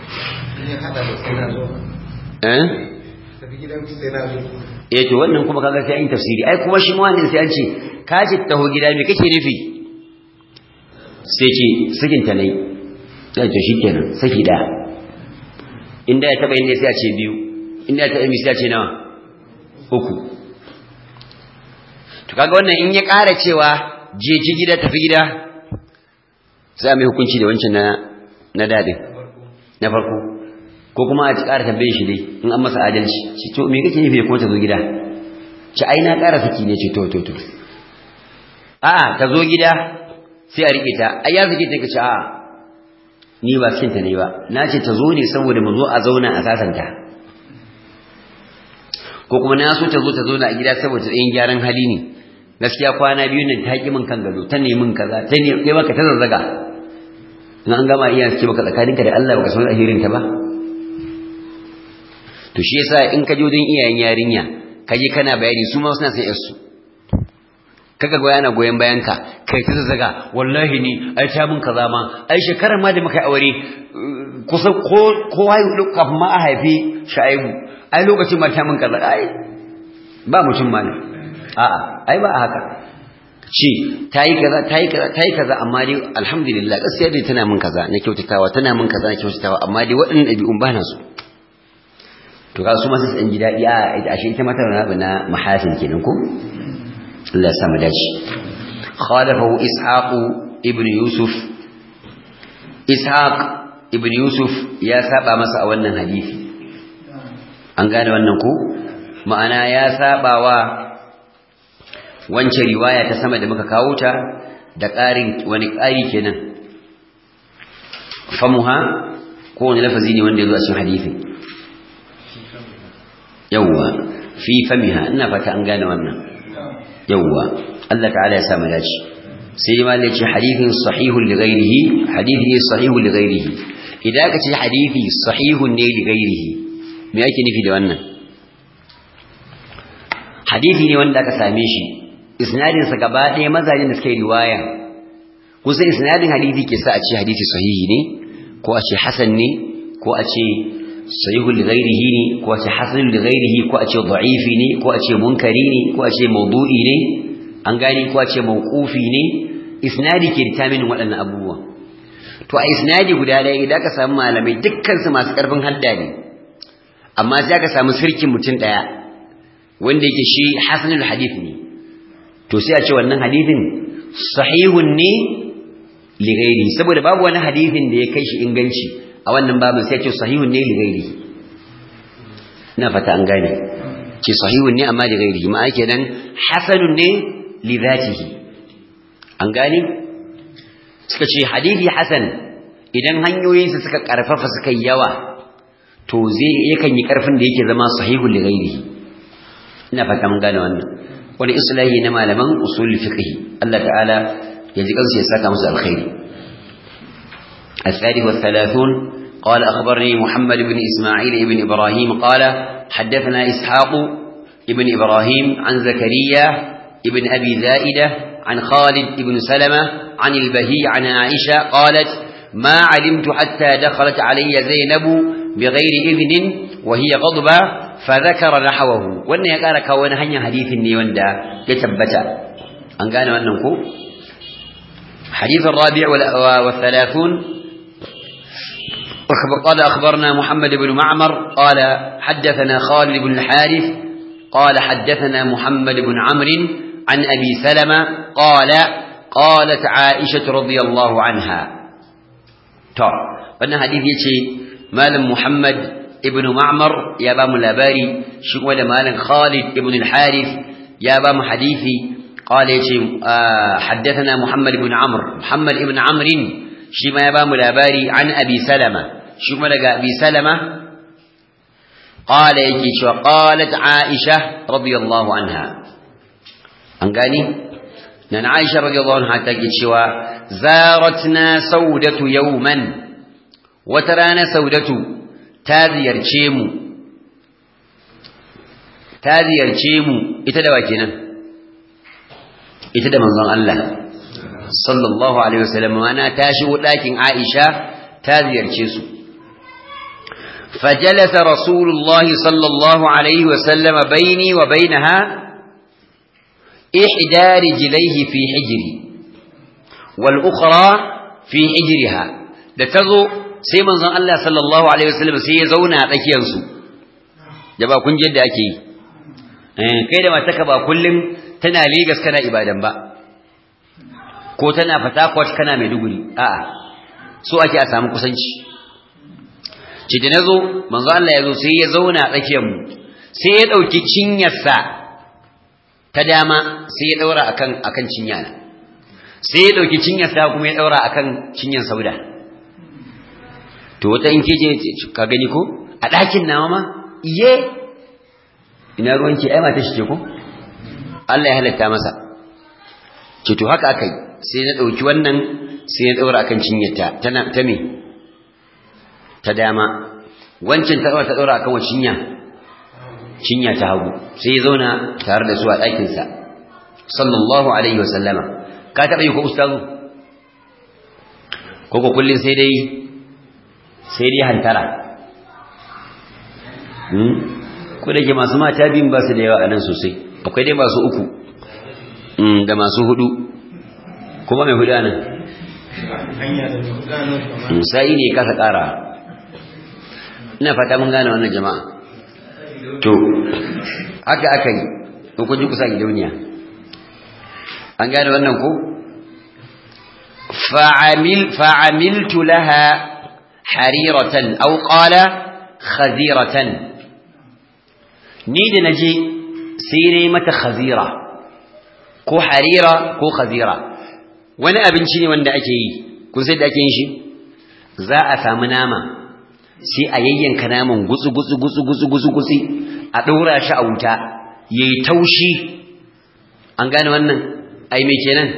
eh tafi gidanku sai na zo eh to wannan kuma kaga sai an yi tafsiri ai kuma shi ma wannan sai an ce ka ce taho gida me kake nufi sai ce sakin ta nayi sai to shikenan saki daya inda ya taba yin ne sai a ce biyu inda ya taba yin sai a ce nawa uku to kaga wannan in ya ƙara cewa je ci gida tafi gida sai mai hukunci da wancan na na dadin na farko ko kuma a ƙara tambaye shi dai in an masa adalci ci to me kake nufi kuma ta zo gida ci ai na ƙara saki ne ce to to to a'a ta zo gida sai a rike ta ai ya sake ta kace a'a ni ba cikin ta ne ba na ce ta zo ne saboda mu zo a zauna a sasanta ko kuma na so ta zo ta zauna a gida saboda tsayin gyaran hali ne gaskiya kwana biyu nan ta ki min kan gado ta ne min kaza ta ne kai baka ta zazzaga in an gama iya suke baka tsakaninka da Allah baka san ahirin ta ba to shi yasa in ka je wajen iyayen yarinya ka je kana bayani su ma suna sai yarsu kaga goya ana goyen bayan ka kai ta zazzaga wallahi ni ai ta mun kaza ma ai shekarar ma da muka aure kusan ko ko hayu kafin ma a haifi shaibu ai lokacin ma ta mun kaza ai ba mutum ma ne a'a ai ba haka ce tayi kaza tayi kaza tayi kaza amma dai alhamdulillah gaskiya dai tana mun kaza na kyautatawa tana mun kaza na kyautatawa amma dai waɗannan ɗabi'un ba na so to ka su ma sai an ji daɗi a ashe ita mata na na mahasin kenan ko Allah ya sa mu dace khalafahu ishaq ibn yusuf ishaq ibn yusuf ya saba masa a wannan hadisi an gane wannan ko ma'ana ya saba wa wancan riwaya ta sama da muka kawo ta da ƙarin wani ƙari kenan famuha ko wani lafazi ne wanda ya zo a cikin hadisin yawwa fi famiha ina fata an gane wannan yawwa Allah ta'ala ya sa mu dace sai ma ne ce hadithin sahihun li ghairihi hadithi ne sahihun li ghairihi idan ka ce hadithi sahihun ne li ghairihi me yake nufi da wannan hadithi ne wanda aka same shi isnadin sa gaba ɗaya mazajin da suka yi riwaya kusa isnadin hadithi ke sa a ce hadithi sahihi ne ko a ce hasan ne ko a ce sahihul li ghairihi ne ko a ce hasanul li ghairihi ko a ce da'ifi ne ko a ce munkari ne ko a ce mawdu'i ne an gani ko a ce mawqufi ne isnadi ke determine waɗannan abubuwa to a isnadi guda ɗaya idan ka samu malamai dukkan su masu ƙarfin hadda ne amma sai ka samu sirkin mutum ɗaya wanda yake shi hasanul hadith ne to sai a ce wannan hadithin sahihun ne li ghairihi saboda babu wani hadithin da ya kai shi inganci a wannan babin sai ce sahihun ne li ghairihi ina fata an gane ce sahihun ne amma li ghairihi ma ake nan hasanun ne li dhatihi an gane suka ce hadisi hasan idan hanyoyinsa suka karfafa suka yawa to zai yakan yi karfin da yake zama sahihun li ghairihi ina fata mun gane wannan wani islahi na malaman usul fiqh Allah ta'ala ya ji kansu ya saka musu alkhairi الثالث والثلاثون قال أخبرني محمد بن إسماعيل بن إبراهيم قال حدثنا إسحاق ابن إبراهيم عن زكريا ابن أبي زائدة عن خالد بن سلمة عن البهي عن عائشة قالت ما علمت حتى دخلت علي زينب بغير إذن وهي غضبة فذكر نحوه وأن يقال كون هنيا حديث نيوندا يتبتا أن قال أنكم حديث الرابع والثلاثون قال أخبرنا محمد بن معمر قال حدثنا خالد بن الحارث قال حدثنا محمد بن عمرو عن أبي سلمة قال قالت عائشة رضي الله عنها طب wannan hadisi yace malam Muhammad ibn Ma'mar ya ba mu labari shi kuma da malam Khalid ibn al-Harith ya ba mu hadisi qala yace haddathana Muhammad ibn Amr Muhammad ibn Amr shi ma ya ba mu labari an Abi Salama shi kuma daga Abi Salama qala yake cewa qalat Aisha radiyallahu anha an gani nan Aisha radiyallahu anha take cewa zaratna saudatu yawman wata rana saudatu ta ziyarce mu ta ziyarce mu ita da wa kenan ita da manzon Allah sallallahu alaihi wasallam ana ta shigo dakin Aisha ta ziyarce su فجلس رسول الله صلى الله عليه وسلم بيني وبينها إحدى رجليه في حجري والأخرى في حجرها لتغو sai manzon Allah sallallahu alaihi wasallam sai ya zauna a tsakiyar su da ba kun jidda ake yi eh kai da mataka ba kullum tana Lagos kana ibadan ba ko tana Fatakwat kana Maiduguri a'a so ake a samu kusanci ce da nazo manzon Allah ya zo sai ya zauna a tsakiyar mu sai ya dauki cinyarsa ta dama sai ya daura akan akan cinyana sai ya dauki cinyar ta kuma ya daura akan cinyar sauda to wata in keje ka gani ko a ɗakin nawa ma iye ina ruwanki ai mata shi ce ko Allah ya halatta masa ce to haka akai sai na dauki wannan sai ya daura akan cinyarta tana ta me ta dama wancan ta ta daura akan cinya cinya ta hagu sai ya zauna tare da su a ɗakin sa sallallahu alaihi wasallama ka taba yi ko ustazu ko ko kullun sai dai sai dai hantara hmm ko da ke masu mata biyun ba su da yawa a nan sosai akwai dai masu uku da masu hudu kuma mai hudu nan sai ne kasa kara ina fata mun gane wannan jama'a to haka aka yi in kun ji kusa gidauniya an gane wannan ko fa'amiltu laha hariratan aw qala khaziratan ni da naje sai ne mata khazira ko harira ko khazira wani abinci ne wanda ake yi kun sai da ake yin shi za a samu nama sai a yayyanka naman gutsu gutsu gutsu gutsu gutsu gutsu a ɗora shi a wuta yayi taushi an gane wannan ai me kenan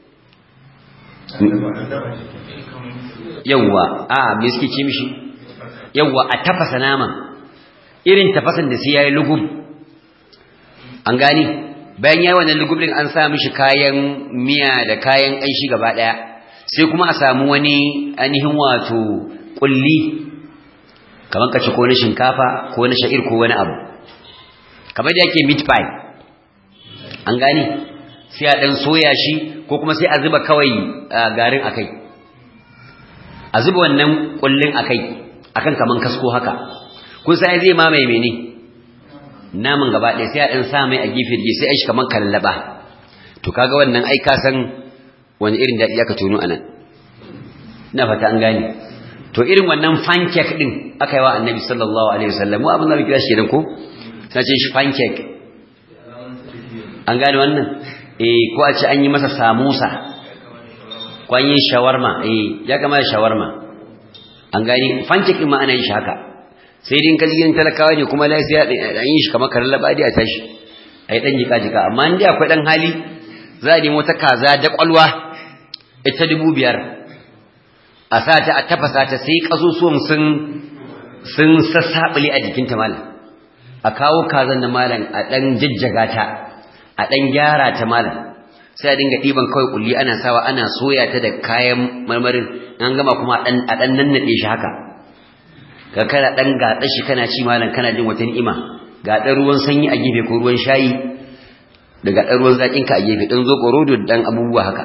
yawwa a me suke ce mishi yawwa a tafasa naman irin tafasan da sai yayi lugub an gani bayan yayi wannan lugub din an sa mishi kayan miya da kayan ƙanshi gaba daya sai kuma a samu wani ainihin wato kulli kamar kace ko na shinkafa ko na sha'ir ko wani abu kamar da yake meat pie an gani sai a dan soya shi ko kuma sai a zuba kawai garin akai a zuba wannan kullin akai akan kaman kasko haka kun sai zai mamaye mene naman gaba ɗaya sai a ɗan sa mai a gefe da sai a shi kaman kallaba to kaga wannan ai ka san wani irin daɗi aka tono anan ina fata an gane to irin wannan pancake din aka yi wa annabi sallallahu alaihi wasallam mu abin da muke kira shi kenan ko sai ce shi pancake an gane wannan eh ko a ce an yi masa samosa ko an yi shawarma eh ya kama da shawarma an gani pancake din ma ana yin shi haka sai dai in kaji gidan talakawa ne kuma lafiya an yi shi kamar karan labadi a tashi ai dan jika jika amma in dai akwai dan hali za a nemo ta kaza da kwalwa ita dubu biyar a sa ta a tafasa ta sai kasusuwan sun sun sassaɓule a jikinta malam a kawo kazan na malam a ɗan jajjaga ta a ɗan gyara ta malam sai a dinga ɗiban kawai kulli ana sawa ana soya ta da kayan marmarin an gama kuma a ɗan nannaɗe shi haka ka kana ɗan gaɗa shi kana ci malam kana jin wata ni'ima ga ɗan ruwan sanyi a gefe ko ruwan shayi da ga ɗan ruwan zaƙin ka a gefe ɗan zo ƙorodo da ɗan abubuwa haka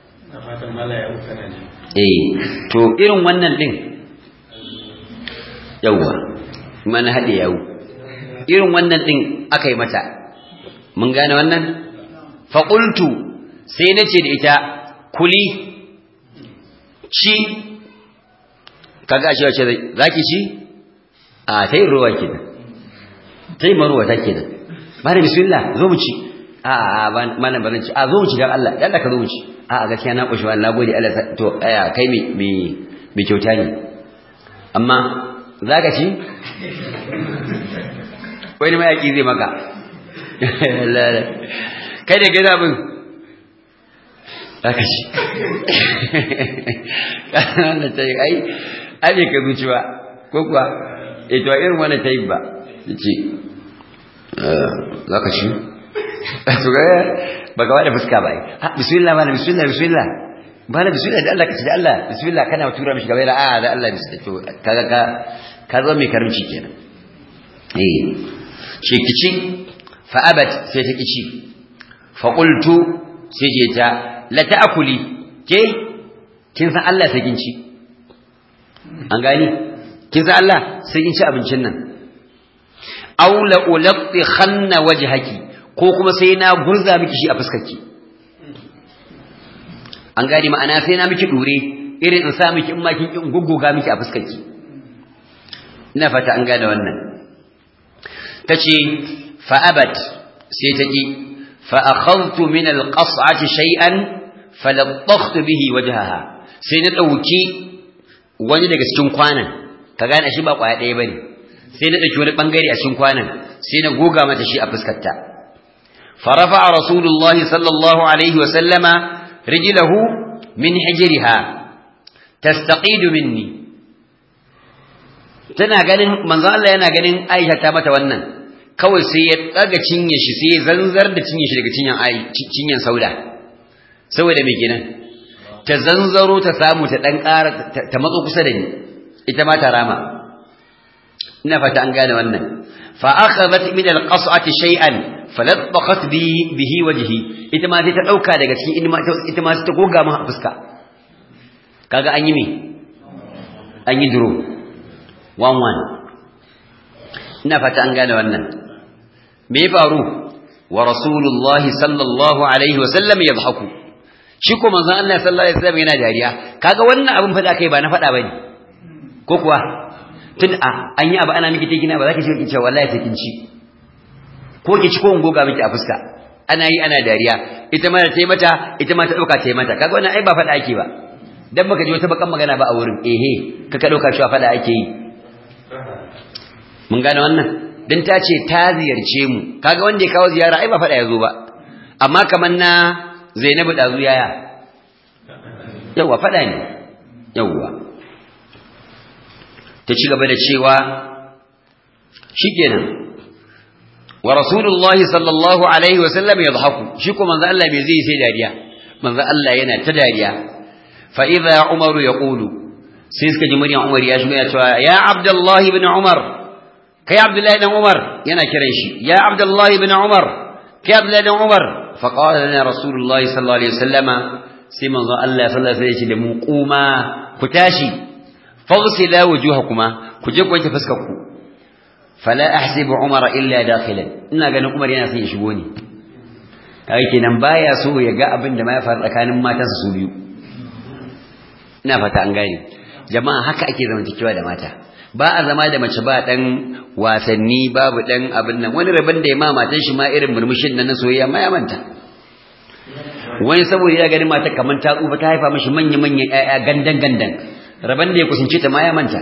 eh to irin wannan ɗin yawwa mana haɗe yawo irin wannan ɗin aka yi mata mun gane wannan faƙultu sai na ce da ita kuli ci kaga shi wace za ki ci a ta yi ruwa ke nan ta yi maruwa ta ke nan ba da bismillah zo mu ci a a malam ba zan ci a zo mu ci don Allah yadda ka zo mu ci a a gaskiya na ƙushi wani nagode Allah to aya kai mai kyauta ne amma za ka ci wani mayaƙi zai maka kai da gina bin aka ci wannan ta yi ai aje ka zuciwa ko kuwa ito irin wannan ta yi ba ya ce za ka ci su ga ba ga wada fuska ba ha bismillah mana bismillah bismillah ba na bismillah da Allah ka ci da Allah bismillah kana tura mishi gaba a da Allah bismillah to kaga ka ka zo mai karimci kenan eh ce kici fa abat sai ta kici fa qultu sai je ta la ta'kuli ke kin san Allah sai kin ci an gani kin san Allah sai kin ci abincin nan aw la ulqi khanna wajhaki ko kuma sai na gurza miki shi a fuskarki an gani ma'ana sai na miki dure irin in sa miki in ma kin in gugguga miki a fuskarki ina fata an gane wannan tace fa abat sai ta ki fa akhadtu min alqas'ati shay'an falattakhtu bihi wajhaha sai na dauki wani daga cikin kwanan ka gane shi ba kwaya ɗaya bane sai na dauki wani bangare a cikin kwanan sai na goga mata shi a fuskarta farafa rasulullahi sallallahu alaihi wa sallama rijlahu min hijriha tastaqidu minni tana ganin manzo Allah yana ganin Aisha ta mata wannan kawai sai ya daga cinye shi sai ya zanzar da cinye shi daga cinyan ai cinyan sauda saboda me kenan ta zanzaro ta samu ta dan ƙara ta matso kusa da ni ita ma ta rama ina fata an gane wannan fa akhadhat min alqas'ati shay'an falattaqat bi bihi wajhi ita ma sai ta dauka daga cikin ita ma ta goga mu fuska kaga an yi me an yi duro one one ina fata an gane wannan me ya faru wa rasulullah sallallahu alaihi wasallam yadhaku shi ko manzon Allah sallallahu alaihi wasallam yana dariya kaga wannan abin fada kai ba na fada bane ko kuwa tun a an yi abu ana miki tegina ba za ki ce ki ce wallahi sai kin ci ko ki ci ko in goga miki a fuska ana yi ana dariya ita ma ta yi mata ita ma ta dauka ta yi mata kaga wannan ai ba fada ake ba dan baka ji wata bakan magana ba a wurin ehe kaka dauka cewa fada ake yi mun gane wannan dan ta ce ta ziyarce mu kaga wanda ya kawo ziyara ai ba fada yazo ba amma kaman na Zainabu dazu yaya yawa fada ne yawa ta ci gaba da cewa shikenan wa rasulullahi sallallahu alaihi wa sallam yadhaku shi ko manzo Allah bai zai sai dariya manzo Allah yana ta dariya fa idza umar yaqulu sai suka ji muryan umar ya shigo ya cewa ya abdullahi ibn umar kai abdullahi ibn umar yana kiran shi ya abdullahi ibn umar kai abdullahi ibn umar fa qala lana rasulullahi sallallahu alaihi wasallama sai manzo Allah sallallahu alaihi wasallam da mu kuma ku tashi faghsila wujuhakuma ku je ku wanke fuskar ku fala ahsibu umar illa dakhilan ina ganin umar yana son ya shigo ne kai kenan baya so ya ga abin da ma ya faru tsakanin matansa su biyu ina fata an gane jama'a haka ake zamantakewa da mata ba a zama da mace ba dan wasanni babu dan abin nan wani rabon da ya ma matan shi ma irin murmushin nan na soyayya ma ya manta wani saboda ya gani mata kamar ta tsufa ta haifa mishi manya manyan ƴaƴa gandan gandan rabon da ya kusance ta ma ya manta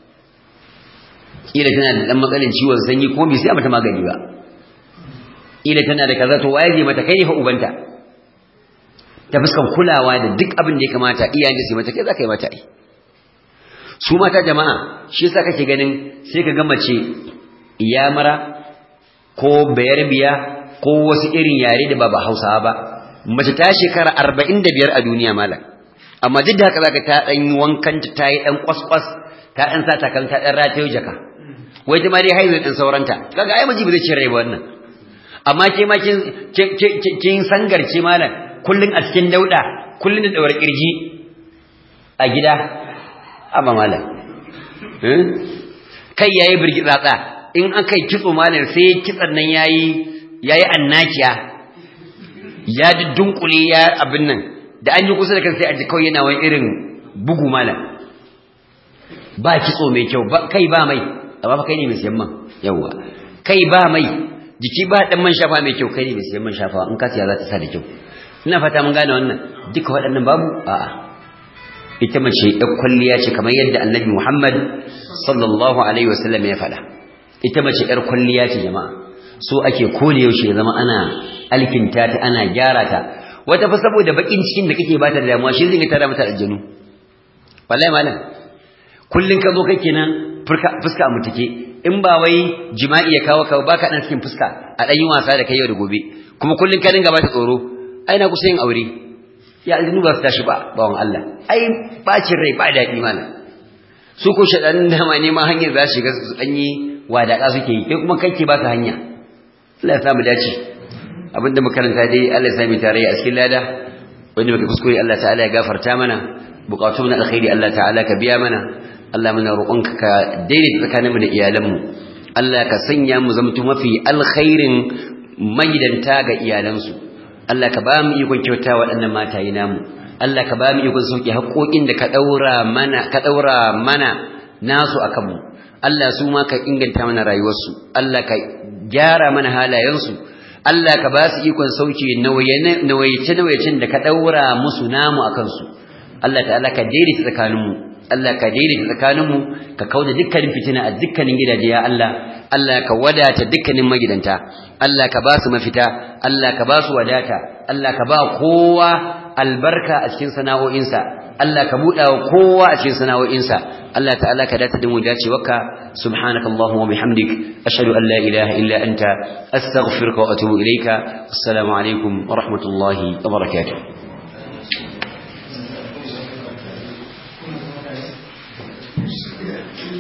kila tana da dan matsalin ciwon sanyi ko bai sai mata magani ba kila tana da kaza to waye zai mata kai ne fa ubanta ta fuskan kulawa da duk abin da ya kamata iyayen da su mata kai za ka yi mata ai su mata jama'a shi yasa kake ganin sai ka ga mace iyamara ko bayarbiya ko wasu irin yare da ba ba Hausawa ba mace ta shekara 45 a duniya malam amma duk da haka zaka ta dan yi wankan ta yi dan kwaskwas ta dan sa takan ta dan ratayo jaka wai ta ma dai haihu din sauranta kaga ai miji ba zai cire ba wannan amma ke ma kin kin sangarce malam kullun a cikin dauda kullun da daura kirji a gida amma malam kai yayi birgi tsatsa in aka yi kitso malam sai kitsan nan yayi yayi annakiya ya dunkule ya abin nan da an yi kusa da kan sai a ji kawai yana wani irin bugu malam ba kitso mai kyau ba kai ba mai amma fa kai ne mai siyan man yawa kai ba mai jiki ba dan man shafa mai kyau kai ne mai siyan man shafa in ka siya za ta sa da kyau ina fata mun gane wannan duka waɗannan babu a'a ita mace ɗan kwalliya ce kamar yadda annabi Muhammad sallallahu alaihi wasallam ya faɗa ita mace ɗar kwalliya ce jama'a so ake kone yaushe ya zama ana alkinta ta ana gyara ta wata fa saboda bakin cikin da kake bata da damuwa shi zai tara mata aljanu wallahi malam kullun ka zo kai kenan fuska a mutake in ba wai jima'i ya kawo ka baka dan cikin fuska a dan yi wasa da kai yau da gobe kuma kullun ka dinga bata tsoro ai na kusa yin aure ya aljinu ba su tashi ba bawan Allah ai bacin rai ba daɗi mana su ko shaɗan dama ne ma hanyar za su shiga su ɗanyi wadaƙa suke yi kai kuma kai ke ba su hanya Allah ya samu dace abinda makaranta dai Allah ya sami tarayya a cikin lada wanda muka kuskure Allah ta'ala ya gafarta mana bukatun na alkhairi Allah ta'ala ka biya mana Allah muna roƙonka ka daidaita tsakaninmu da iyalanmu Allah ka sanya mu zamto mafi alkhairin magidanta ga iyalansu Allah ka ba mu ikon kyauta waɗannan mataye namu Allah ka ba mu ikon sauke haƙoƙin da ka ɗaura mana ka ɗaura mana nasu a kanmu Allah su ma ka inganta mana rayuwarsu Allah ka gyara mana halayensu Allah ka ba su ikon sauke nawayace nawayacin da ka daura musu namu akan su Allah ta'ala ka daidaita tsakaninmu Allah ka daidaita tsakaninmu ka kauda dukkanin fitina a dukkanin gidaje ya Allah Allah ka wadata dukkanin magidanta Allah ka ba su mafita Allah ka ba su wadata Allah ka ba kowa albarka a cikin sana'o'insa Allah ka buɗa wa kowa a cikin sana'o'insa Allah ta'ala ka dace da mu dacewarka subhanakallahumma wa bihamdik ashhadu an la ilaha illa anta astaghfiruka wa atubu ilayka assalamu alaikum wa rahmatullahi wa barakatuh